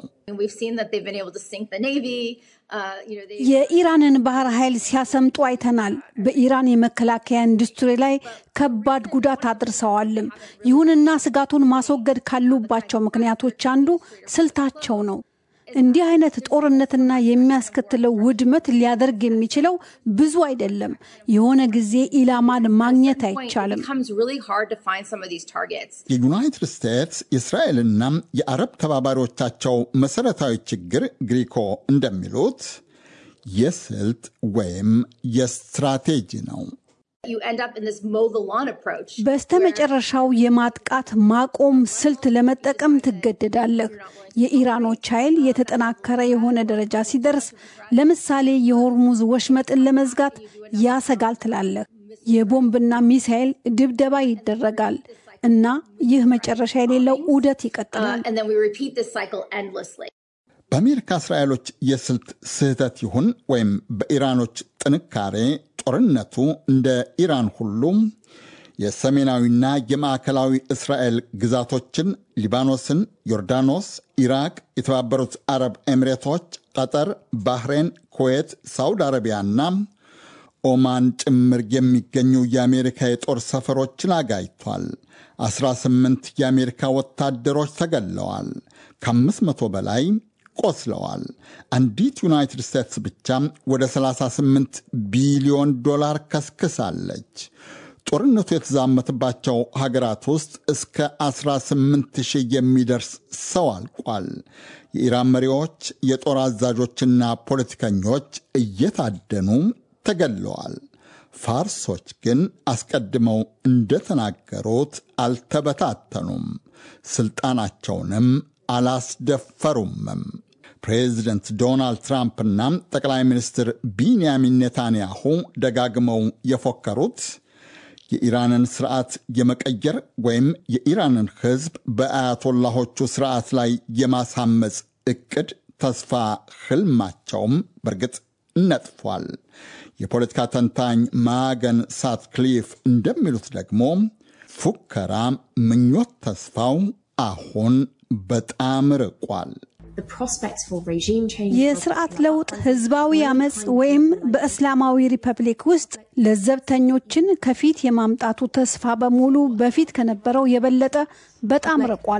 የኢራንን ባህር ኃይል ሲያሰምጡ አይተናል። በኢራን የመከላከያ ኢንዱስትሪ ላይ ከባድ ጉዳት አድርሰዋልም። ይሁንና ስጋቱን ማስወገድ ካሉባቸው ምክንያቶች አንዱ ስልታቸው ነው። እንዲህ አይነት ጦርነትና የሚያስከትለው ውድመት ሊያደርግ የሚችለው ብዙ አይደለም። የሆነ ጊዜ ኢላማን ማግኘት አይቻልም። የዩናይትድ ስቴትስ የእስራኤልና የአረብ ተባባሪዎቻቸው መሰረታዊ ችግር ግሪኮ እንደሚሉት የስልት ወይም የስትራቴጂ ነው። በስተመጨረሻው የማጥቃት ማቆም ስልት ለመጠቀም ትገደዳለህ። የኢራኖች ኃይል የተጠናከረ የሆነ ደረጃ ሲደርስ፣ ለምሳሌ የሆርሙዝ ወሽመጥን ለመዝጋት ያሰጋል ትላለህ። የቦምብና ሚሳኤል ድብደባ ይደረጋል እና ይህ መጨረሻ የሌለው ዑደት ይቀጥላል። በአሜሪካ እስራኤሎች የስልት ስህተት ይሁን ወይም በኢራኖች ጥንካሬ ጦርነቱ እንደ ኢራን ሁሉም የሰሜናዊና የማዕከላዊ እስራኤል ግዛቶችን ሊባኖስን፣ ዮርዳኖስ፣ ኢራቅ፣ የተባበሩት አረብ ኤሚሬቶች፣ ቀጠር፣ ባህሬን፣ ኩዌት፣ ሳውዲ አረቢያና ኦማን ጭምር የሚገኙ የአሜሪካ የጦር ሰፈሮችን አጋይቷል። 18 የአሜሪካ ወታደሮች ተገለዋል። ከአምስት መቶ በላይ ቆስለዋል። አንዲት ዩናይትድ ስቴትስ ብቻ ወደ 38 ቢሊዮን ዶላር ከስክሳለች። ጦርነቱ የተዛመተባቸው ሀገራት ውስጥ እስከ 18 ሺህ የሚደርስ ሰው አልቋል። የኢራን መሪዎች፣ የጦር አዛዦችና ፖለቲከኞች እየታደኑ ተገለዋል። ፋርሶች ግን አስቀድመው እንደተናገሩት አልተበታተኑም፣ ስልጣናቸውንም አላስደፈሩምም። ፕሬዚደንት ዶናልድ ትራምፕና ጠቅላይ ሚኒስትር ቢንያሚን ኔታንያሁ ደጋግመው የፎከሩት የኢራንን ስርዓት የመቀየር ወይም የኢራንን ሕዝብ በአያቶላሆቹ ስርዓት ላይ የማሳመፅ እቅድ ተስፋ ህልማቸውም በእርግጥ ነጥፏል። የፖለቲካ ተንታኝ ማገን ሳትክሊፍ እንደሚሉት ደግሞ ፉከራ፣ ምኞት፣ ተስፋው አሁን በጣም ርቋል። የስርዓት ለውጥ ህዝባዊ አመፅ ወይም በእስላማዊ ሪፐብሊክ ውስጥ ለዘብተኞችን ከፊት የማምጣቱ ተስፋ በሙሉ በፊት ከነበረው የበለጠ በጣም ርቋል።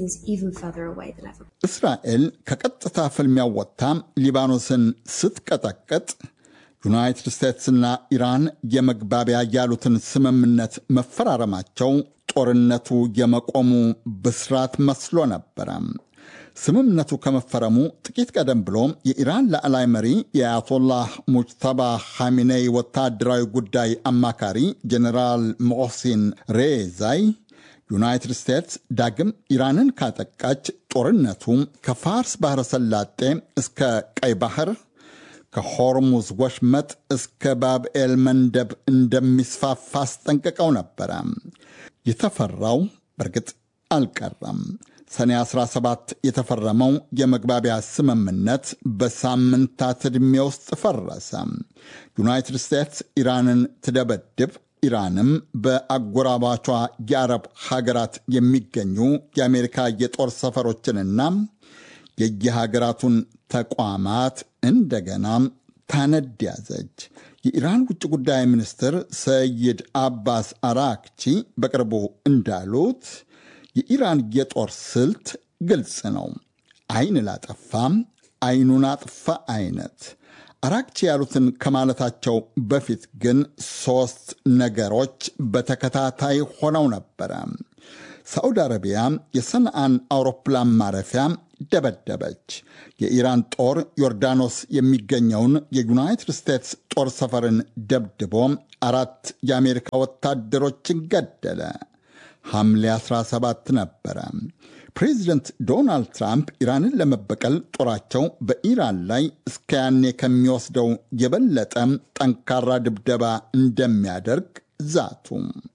እስራኤል ከቀጥታ ፍልሚያ ወጥታ ሊባኖስን ስትቀጠቅጥ ዩናይትድ ስቴትስና ኢራን የመግባቢያ ያሉትን ስምምነት መፈራረማቸው ጦርነቱ የመቆሙ ብስራት መስሎ ነበረ። ስምምነቱ ከመፈረሙ ጥቂት ቀደም ብሎ የኢራን ላዕላይ መሪ የአያቶላህ ሙጅተባ ሐሚኔይ ወታደራዊ ጉዳይ አማካሪ ጀኔራል ሞሲን ሬዛይ ዩናይትድ ስቴትስ ዳግም ኢራንን ካጠቃች ጦርነቱ ከፋርስ ባሕረ ሰላጤ እስከ ቀይ ባህር ከሆርሙዝ ወሽመጥ እስከ ባብኤል መንደብ እንደሚስፋፋ አስጠንቅቀው ነበረ። የተፈራው በእርግጥ አልቀረም። ሰኔ 17 የተፈረመው የመግባቢያ ስምምነት በሳምንታት ዕድሜ ውስጥ ፈረሰ። ዩናይትድ ስቴትስ ኢራንን ትደበድብ፣ ኢራንም በአጎራባቿ የአረብ ሀገራት የሚገኙ የአሜሪካ የጦር ሰፈሮችንና የየሀገራቱን ተቋማት እንደገና ታነድ ያዘች። የኢራን ውጭ ጉዳይ ሚኒስትር ሰይድ አባስ አራክቺ በቅርቡ እንዳሉት የኢራን የጦር ስልት ግልጽ ነው። አይን ላጠፋም አይኑን አጥፋ አይነት። አራክቺ ያሉትን ከማለታቸው በፊት ግን ሦስት ነገሮች በተከታታይ ሆነው ነበረ። ሳዑዲ አረቢያ የሰንዓን አውሮፕላን ማረፊያ ደበደበች። የኢራን ጦር ዮርዳኖስ የሚገኘውን የዩናይትድ ስቴትስ ጦር ሰፈርን ደብድቦ አራት የአሜሪካ ወታደሮችን ገደለ። ሐምሌ 17 ነበረ። ፕሬዚደንት ዶናልድ ትራምፕ ኢራንን ለመበቀል ጦራቸው በኢራን ላይ እስከ ያኔ ከሚወስደው የበለጠ ጠንካራ ድብደባ እንደሚያደርግ ዛቱ።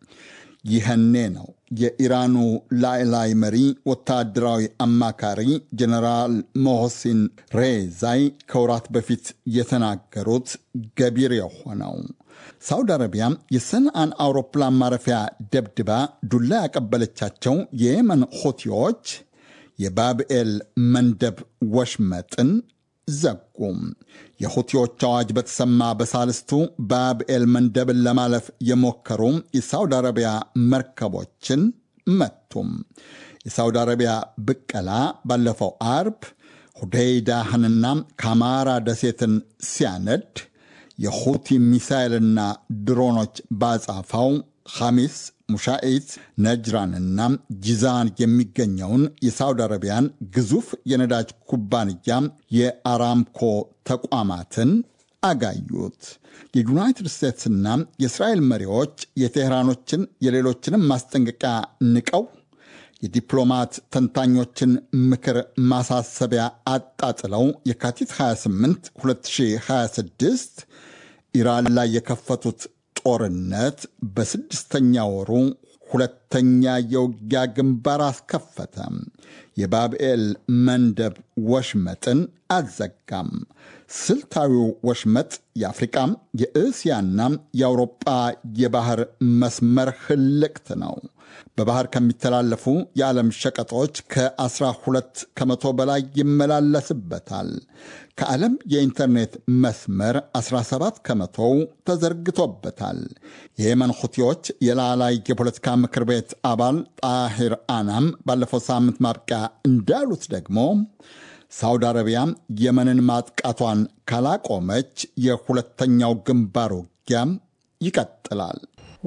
ይህኔ ነው የኢራኑ ላዕላይ መሪ ወታደራዊ አማካሪ ጀነራል ሞሆሲን ሬዛይ ከወራት በፊት የተናገሩት ገቢር የሆነው። ሳውዲ አረቢያ የሰንአን አውሮፕላን ማረፊያ ደብድባ ዱላ ያቀበለቻቸው የየመን ሁቲዎች የባብኤል መንደብ ወሽመጥን ዘጉም። የሁቲዎች አዋጅ በተሰማ በሳልስቱ ባብኤል መንደብን ለማለፍ የሞከሩ የሳውዲ አረቢያ መርከቦችን መቱም። የሳውዲ አረቢያ ብቀላ ባለፈው አርብ ሁዴይዳህንና ካማራ ደሴትን ሲያነድ የሁቲ ሚሳይልና ድሮኖች ባጻፋው ሐሚስ ሙሻኢት ነጅራንና ጂዛን የሚገኘውን የሳውዲ አረቢያን ግዙፍ የነዳጅ ኩባንያ የአራምኮ ተቋማትን አጋዩት። የዩናይትድ ስቴትስና የእስራኤል መሪዎች የቴህራኖችን የሌሎችንም ማስጠንቀቂያ ንቀው የዲፕሎማት ተንታኞችን ምክር ማሳሰቢያ አጣጥለው የካቲት 28 2026 ኢራን ላይ የከፈቱት ጦርነት በስድስተኛ ወሩ ሁለተኛ የውጊያ ግንባር አስከፈተ። የባብኤል መንደብ ወሽመጥን አዘጋም። ስልታዊው ወሽመጥ የአፍሪቃ የእስያና የአውሮጳ የባህር መስመር ህልቅት ነው። በባህር ከሚተላለፉ የዓለም ሸቀጦች ከ12 ከመቶ በላይ ይመላለስበታል። ከዓለም የኢንተርኔት መስመር 17 ከመቶው ተዘርግቶበታል። የየመን ሁቲዎች የላላይ የፖለቲካ ምክር ቤት አባል ጣሂር አናም ባለፈው ሳምንት ማብቂያ እንዳሉት ደግሞ ሳውዲ አረቢያ የመንን ማጥቃቷን ካላቆመች የሁለተኛው ግንባር ውጊያ ይቀጥላል።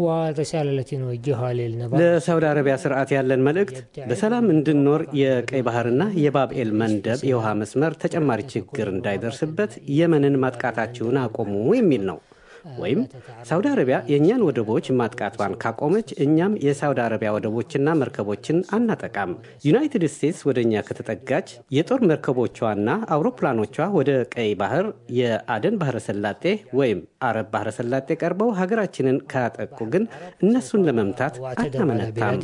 ለሳውዲ አረቢያ ስርዓት ያለን መልእክት በሰላም እንድንኖር የቀይ ባህርና የባብኤል መንደብ የውሃ መስመር ተጨማሪ ችግር እንዳይደርስበት የመንን ማጥቃታችሁን አቆሙ የሚል ነው። ወይም ሳውዲ አረቢያ የእኛን ወደቦች ማጥቃቷን ካቆመች እኛም የሳውዲ አረቢያ ወደቦችና መርከቦችን አናጠቃም። ዩናይትድ ስቴትስ ወደ እኛ ከተጠጋች የጦር መርከቦቿና አውሮፕላኖቿ ወደ ቀይ ባህር፣ የአደን ባህረ ሰላጤ ወይም አረብ ባህረ ሰላጤ ቀርበው ሀገራችንን ካጠቁ ግን እነሱን ለመምታት አናመነታም።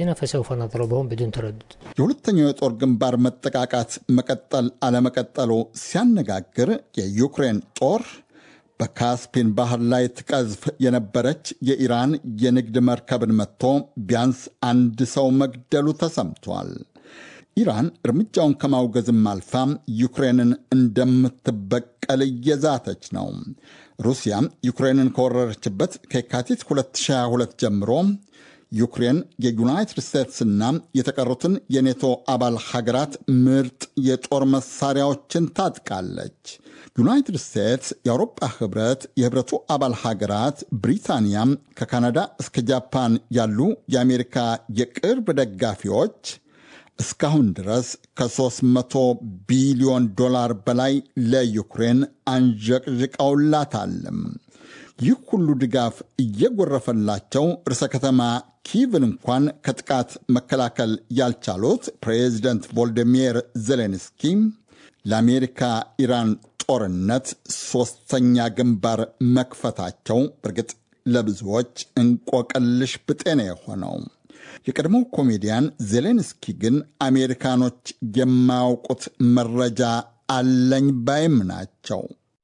የሁለተኛው የጦር ግንባር መጠቃቃት መቀጠል አለመቀጠሉ ሲያነጋግር የዩክሬን ጦር በካስፒን ባህር ላይ ትቀዝፍ የነበረች የኢራን የንግድ መርከብን መጥቶ ቢያንስ አንድ ሰው መግደሉ ተሰምቷል። ኢራን እርምጃውን ከማውገዝም አልፋ ዩክሬንን እንደምትበቀል እየዛተች ነው። ሩሲያ ዩክሬንን ከወረረችበት ከየካቲት 2022 ጀምሮ ዩክሬን የዩናይትድ ስቴትስና የተቀሩትን የኔቶ አባል ሀገራት ምርጥ የጦር መሳሪያዎችን ታጥቃለች። ዩናይትድ ስቴትስ፣ የአውሮፓ ህብረት፣ የህብረቱ አባል ሀገራት፣ ብሪታንያ፣ ከካናዳ እስከ ጃፓን ያሉ የአሜሪካ የቅርብ ደጋፊዎች እስካሁን ድረስ ከ300 ቢሊዮን ዶላር በላይ ለዩክሬን አንዠቅዥቀውላታልም። ይህ ሁሉ ድጋፍ እየጎረፈላቸው ርዕሰ ከተማ ኪቭን እንኳን ከጥቃት መከላከል ያልቻሉት ፕሬዚደንት ቮልዲሚር ዜሌንስኪ ለአሜሪካ ኢራን ጦርነት ሦስተኛ ግንባር መክፈታቸው በእርግጥ ለብዙዎች እንቆቅልሽ ብጤ ነው የሆነው። የቀድሞው ኮሜዲያን ዜሌንስኪ ግን አሜሪካኖች የማያውቁት መረጃ አለኝ ባይም ናቸው።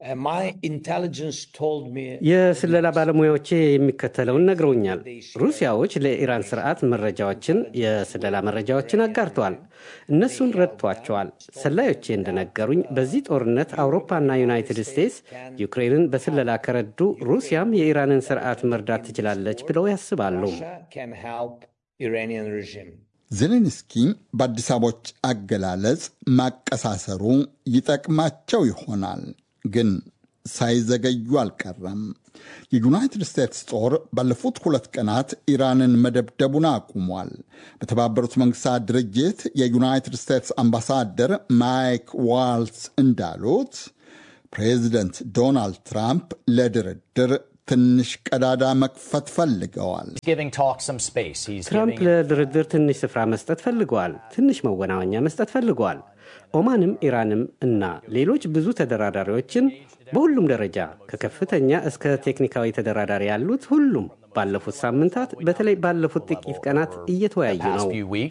የስለላ ባለሙያዎቼ የሚከተለውን ነግረውኛል። ሩሲያዎች ለኢራን ስርዓት መረጃዎችን፣ የስለላ መረጃዎችን አጋርተዋል። እነሱን ረድቷቸዋል። ሰላዮቼ እንደነገሩኝ በዚህ ጦርነት አውሮፓና ዩናይትድ ስቴትስ ዩክሬንን በስለላ ከረዱ ሩሲያም የኢራንን ስርዓት መርዳት ትችላለች ብለው ያስባሉ። ዜሌንስኪ በአዲስ አበቦች አገላለጽ ማቀሳሰሩ ይጠቅማቸው ይሆናል ግን ሳይዘገዩ አልቀረም። የዩናይትድ ስቴትስ ጦር ባለፉት ሁለት ቀናት ኢራንን መደብደቡን አቁሟል። በተባበሩት መንግስታት ድርጅት የዩናይትድ ስቴትስ አምባሳደር ማይክ ዋልትስ እንዳሉት ፕሬዚደንት ዶናልድ ትራምፕ ለድርድር ትንሽ ቀዳዳ መክፈት ፈልገዋል። ትራምፕ ለድርድር ትንሽ ስፍራ መስጠት ፈልገዋል። ትንሽ መወናወኛ መስጠት ፈልገዋል። ኦማንም ኢራንም እና ሌሎች ብዙ ተደራዳሪዎችን በሁሉም ደረጃ ከከፍተኛ እስከ ቴክኒካዊ ተደራዳሪ ያሉት ሁሉም ባለፉት ሳምንታት በተለይ ባለፉት ጥቂት ቀናት እየተወያዩ ነው።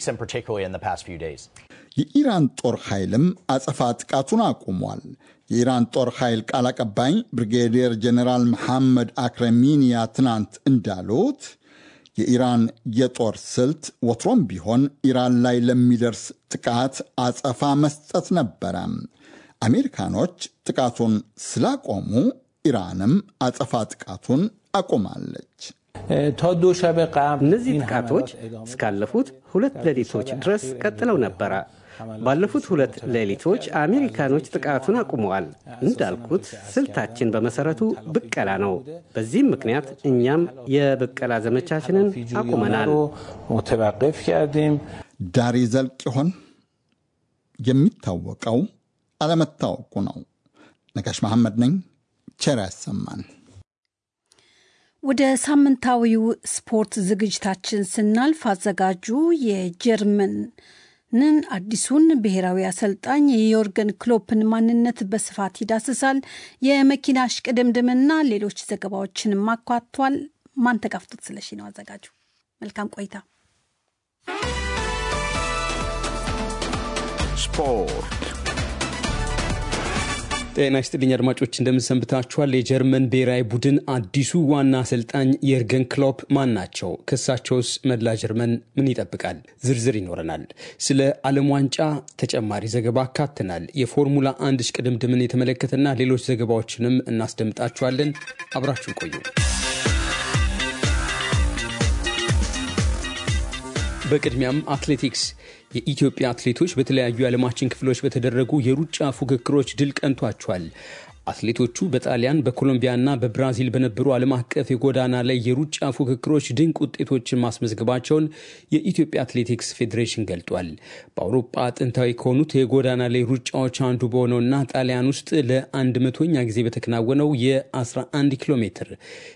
የኢራን ጦር ኃይልም አጸፋ ጥቃቱን አቁሟል። የኢራን ጦር ኃይል ቃል አቀባይ ብሪጌዲየር ጀኔራል መሐመድ አክረሚኒያ ትናንት እንዳሉት የኢራን የጦር ስልት ወትሮም ቢሆን ኢራን ላይ ለሚደርስ ጥቃት አጸፋ መስጠት ነበረ። አሜሪካኖች ጥቃቱን ስላቆሙ ኢራንም አጸፋ ጥቃቱን አቁማለች። እነዚህ ጥቃቶች እስካለፉት ሁለት ሌሊቶች ድረስ ቀጥለው ነበረ። ባለፉት ሁለት ሌሊቶች አሜሪካኖች ጥቃቱን አቁመዋል። እንዳልኩት ስልታችን በመሰረቱ ብቀላ ነው። በዚህም ምክንያት እኛም የብቀላ ዘመቻችንን አቁመናል። ዳር ይዘልቅ ይሆን? የሚታወቀው አለመታወቁ ነው። ነጋሽ መሐመድ ነኝ። ቸር ያሰማን። ወደ ሳምንታዊው ስፖርት ዝግጅታችን ስናልፍ አዘጋጁ የጀርመን ንን አዲሱን ብሔራዊ አሰልጣኝ የዮርገን ክሎፕን ማንነት በስፋት ይዳስሳል። የመኪና እሽቅድምድምና ሌሎች ዘገባዎችንም አኳቷል። ማን ተጋፍቶት ስለሺ ነው አዘጋጁ። መልካም ቆይታ። ስፖርት ጤና ይስጥልኝ አድማጮች፣ እንደምንሰንብታችኋል። የጀርመን ብሔራዊ ቡድን አዲሱ ዋና አሰልጣኝ የርገን ክሎፕ ማን ናቸው? ክሳቸውስ መላ ጀርመን ምን ይጠብቃል? ዝርዝር ይኖረናል። ስለ ዓለም ዋንጫ ተጨማሪ ዘገባ አካተናል። የፎርሙላ አንድ እሽቅድምድምን የተመለከተና ሌሎች ዘገባዎችንም እናስደምጣችኋለን። አብራችሁን ቆዩ። በቅድሚያም አትሌቲክስ የኢትዮጵያ አትሌቶች በተለያዩ የዓለማችን ክፍሎች በተደረጉ የሩጫ ፉክክሮች ድል ቀንቷቸዋል። አትሌቶቹ በጣሊያን በኮሎምቢያና በብራዚል በነበሩ ዓለም አቀፍ የጎዳና ላይ የሩጫ ፉክክሮች ድንቅ ውጤቶችን ማስመዝገባቸውን የኢትዮጵያ አትሌቲክስ ፌዴሬሽን ገልጧል። በአውሮፓ ጥንታዊ ከሆኑት የጎዳና ላይ ሩጫዎች አንዱ በሆነውና ጣሊያን ውስጥ ለአንድ መቶኛ ጊዜ በተከናወነው የ11 ኪሎ ሜትር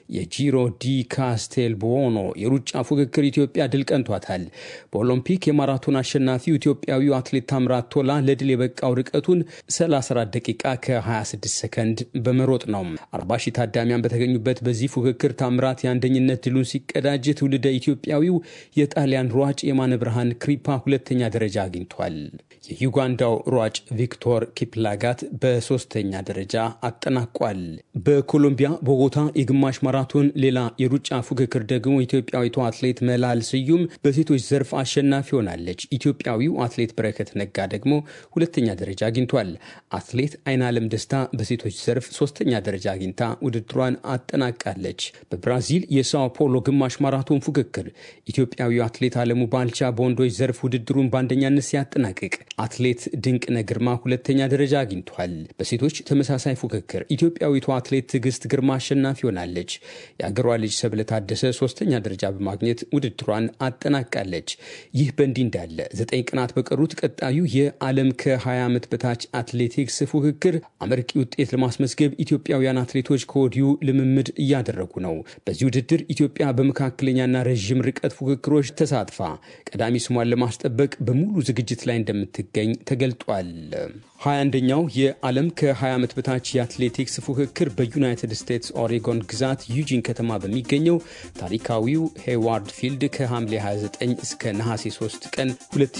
የጂሮ ዲ ካስቴል ቦኖ የሩጫ ፉክክር ኢትዮጵያ ድል ቀንቷታል። በኦሎምፒክ የማራቶን አሸናፊው ኢትዮጵያዊው አትሌት ታምራት ቶላ ለድል የበቃው ርቀቱን 34 ደቂቃ ከ26 ሰከንድ ሰከንድ በመሮጥ ነው። አርባ ሺህ ታዳሚያን በተገኙበት በዚህ ፉክክር ታምራት የአንደኝነት ድሉን ሲቀዳጅ ትውልደ ኢትዮጵያዊው የጣሊያን ሯጭ የማነ ብርሃን ክሪፓ ሁለተኛ ደረጃ አግኝቷል። የዩጋንዳው ሯጭ ቪክቶር ኪፕላጋት በሶስተኛ ደረጃ አጠናቋል። በኮሎምቢያ ቦጎታ የግማሽ ማራቶን ሌላ የሩጫ ፉክክር ደግሞ ኢትዮጵያዊቷ አትሌት መላል ስዩም በሴቶች ዘርፍ አሸናፊ ሆናለች። ኢትዮጵያዊው አትሌት በረከት ነጋ ደግሞ ሁለተኛ ደረጃ አግኝቷል። አትሌት አይናለም ደስታ በሴቶች ዘርፍ ሶስተኛ ደረጃ አግኝታ ውድድሯን አጠናቃለች። በብራዚል የሳኦ ፖሎ ግማሽ ማራቶን ፉክክር ኢትዮጵያዊው አትሌት አለሙ ባልቻ በወንዶች ዘርፍ ውድድሩን በአንደኛነት ሲያጠናቅቅ አትሌት ድንቅነህ ግርማ ሁለተኛ ደረጃ አግኝቷል። በሴቶች ተመሳሳይ ፉክክር ኢትዮጵያዊቷ አትሌት ትዕግስት ግርማ አሸናፊ ሆናለች። የአገሯ ልጅ ሰብለ ታደሰ ሶስተኛ ደረጃ በማግኘት ውድድሯን አጠናቃለች። ይህ በእንዲህ እንዳለ ዘጠኝ ቀናት በቀሩት ቀጣዩ የዓለም ከ20 ዓመት በታች አትሌቲክስ ፉክክር አመርቂ ውጤት ለማስመዝገብ ኢትዮጵያውያን አትሌቶች ከወዲሁ ልምምድ እያደረጉ ነው። በዚህ ውድድር ኢትዮጵያ በመካከለኛና ረዥም ርቀት ፉክክሮች ተሳትፋ ቀዳሚ ስሟን ለማስጠበቅ በሙሉ ዝግጅት ላይ እንደምትገኝ ተገልጧል። ሀያ አንደኛው የዓለም ከ20 ዓመት በታች የአትሌቲክስ ፉክክር በዩናይትድ ስቴትስ ኦሬጎን ግዛት ዩጂን ከተማ በሚገኘው ታሪካዊው ሄዋርድ ፊልድ ከሐምሌ 29 እስከ ነሐሴ 3 ቀን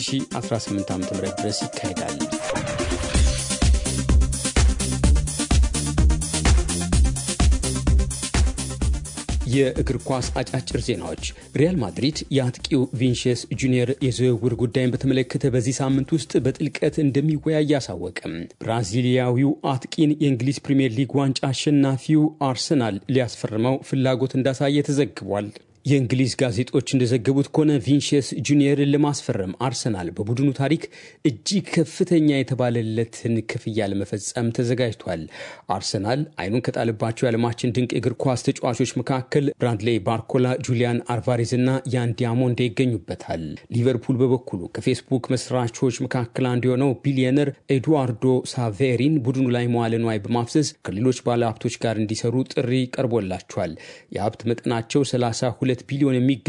2018 ዓ ም ድረስ ይካሄዳል። የእግር ኳስ አጫጭር ዜናዎች። ሪያል ማድሪድ የአጥቂው ቪንሽስ ጁኒየር የዝውውር ጉዳይን በተመለከተ በዚህ ሳምንት ውስጥ በጥልቀት እንደሚወያይ አሳወቅም። ብራዚሊያዊው አጥቂን የእንግሊዝ ፕሪምየር ሊግ ዋንጫ አሸናፊው አርሰናል ሊያስፈርመው ፍላጎት እንዳሳየ ተዘግቧል። የእንግሊዝ ጋዜጦች እንደዘገቡት ከሆነ ቪንሽስ ጁኒየርን ለማስፈረም አርሰናል በቡድኑ ታሪክ እጅግ ከፍተኛ የተባለለትን ክፍያ ለመፈጸም ተዘጋጅቷል። አርሰናል አይኑን ከጣለባቸው የዓለማችን ድንቅ እግር ኳስ ተጫዋቾች መካከል ብራድሌ ባርኮላ፣ ጁሊያን አልቫሬዝ እና ያን ዲያሞንድ ይገኙበታል። ሊቨርፑል በበኩሉ ከፌስቡክ መስራቾች መካከል አንዱ የሆነው ቢሊዮነር ኤድዋርዶ ሳቬሪን ቡድኑ ላይ መዋለ ንዋይ በማፍሰስ ከሌሎች ባለሀብቶች ጋር እንዲሰሩ ጥሪ ቀርቦላቸዋል። የሀብት መጠናቸው 32 ቢሊዮን የሚገ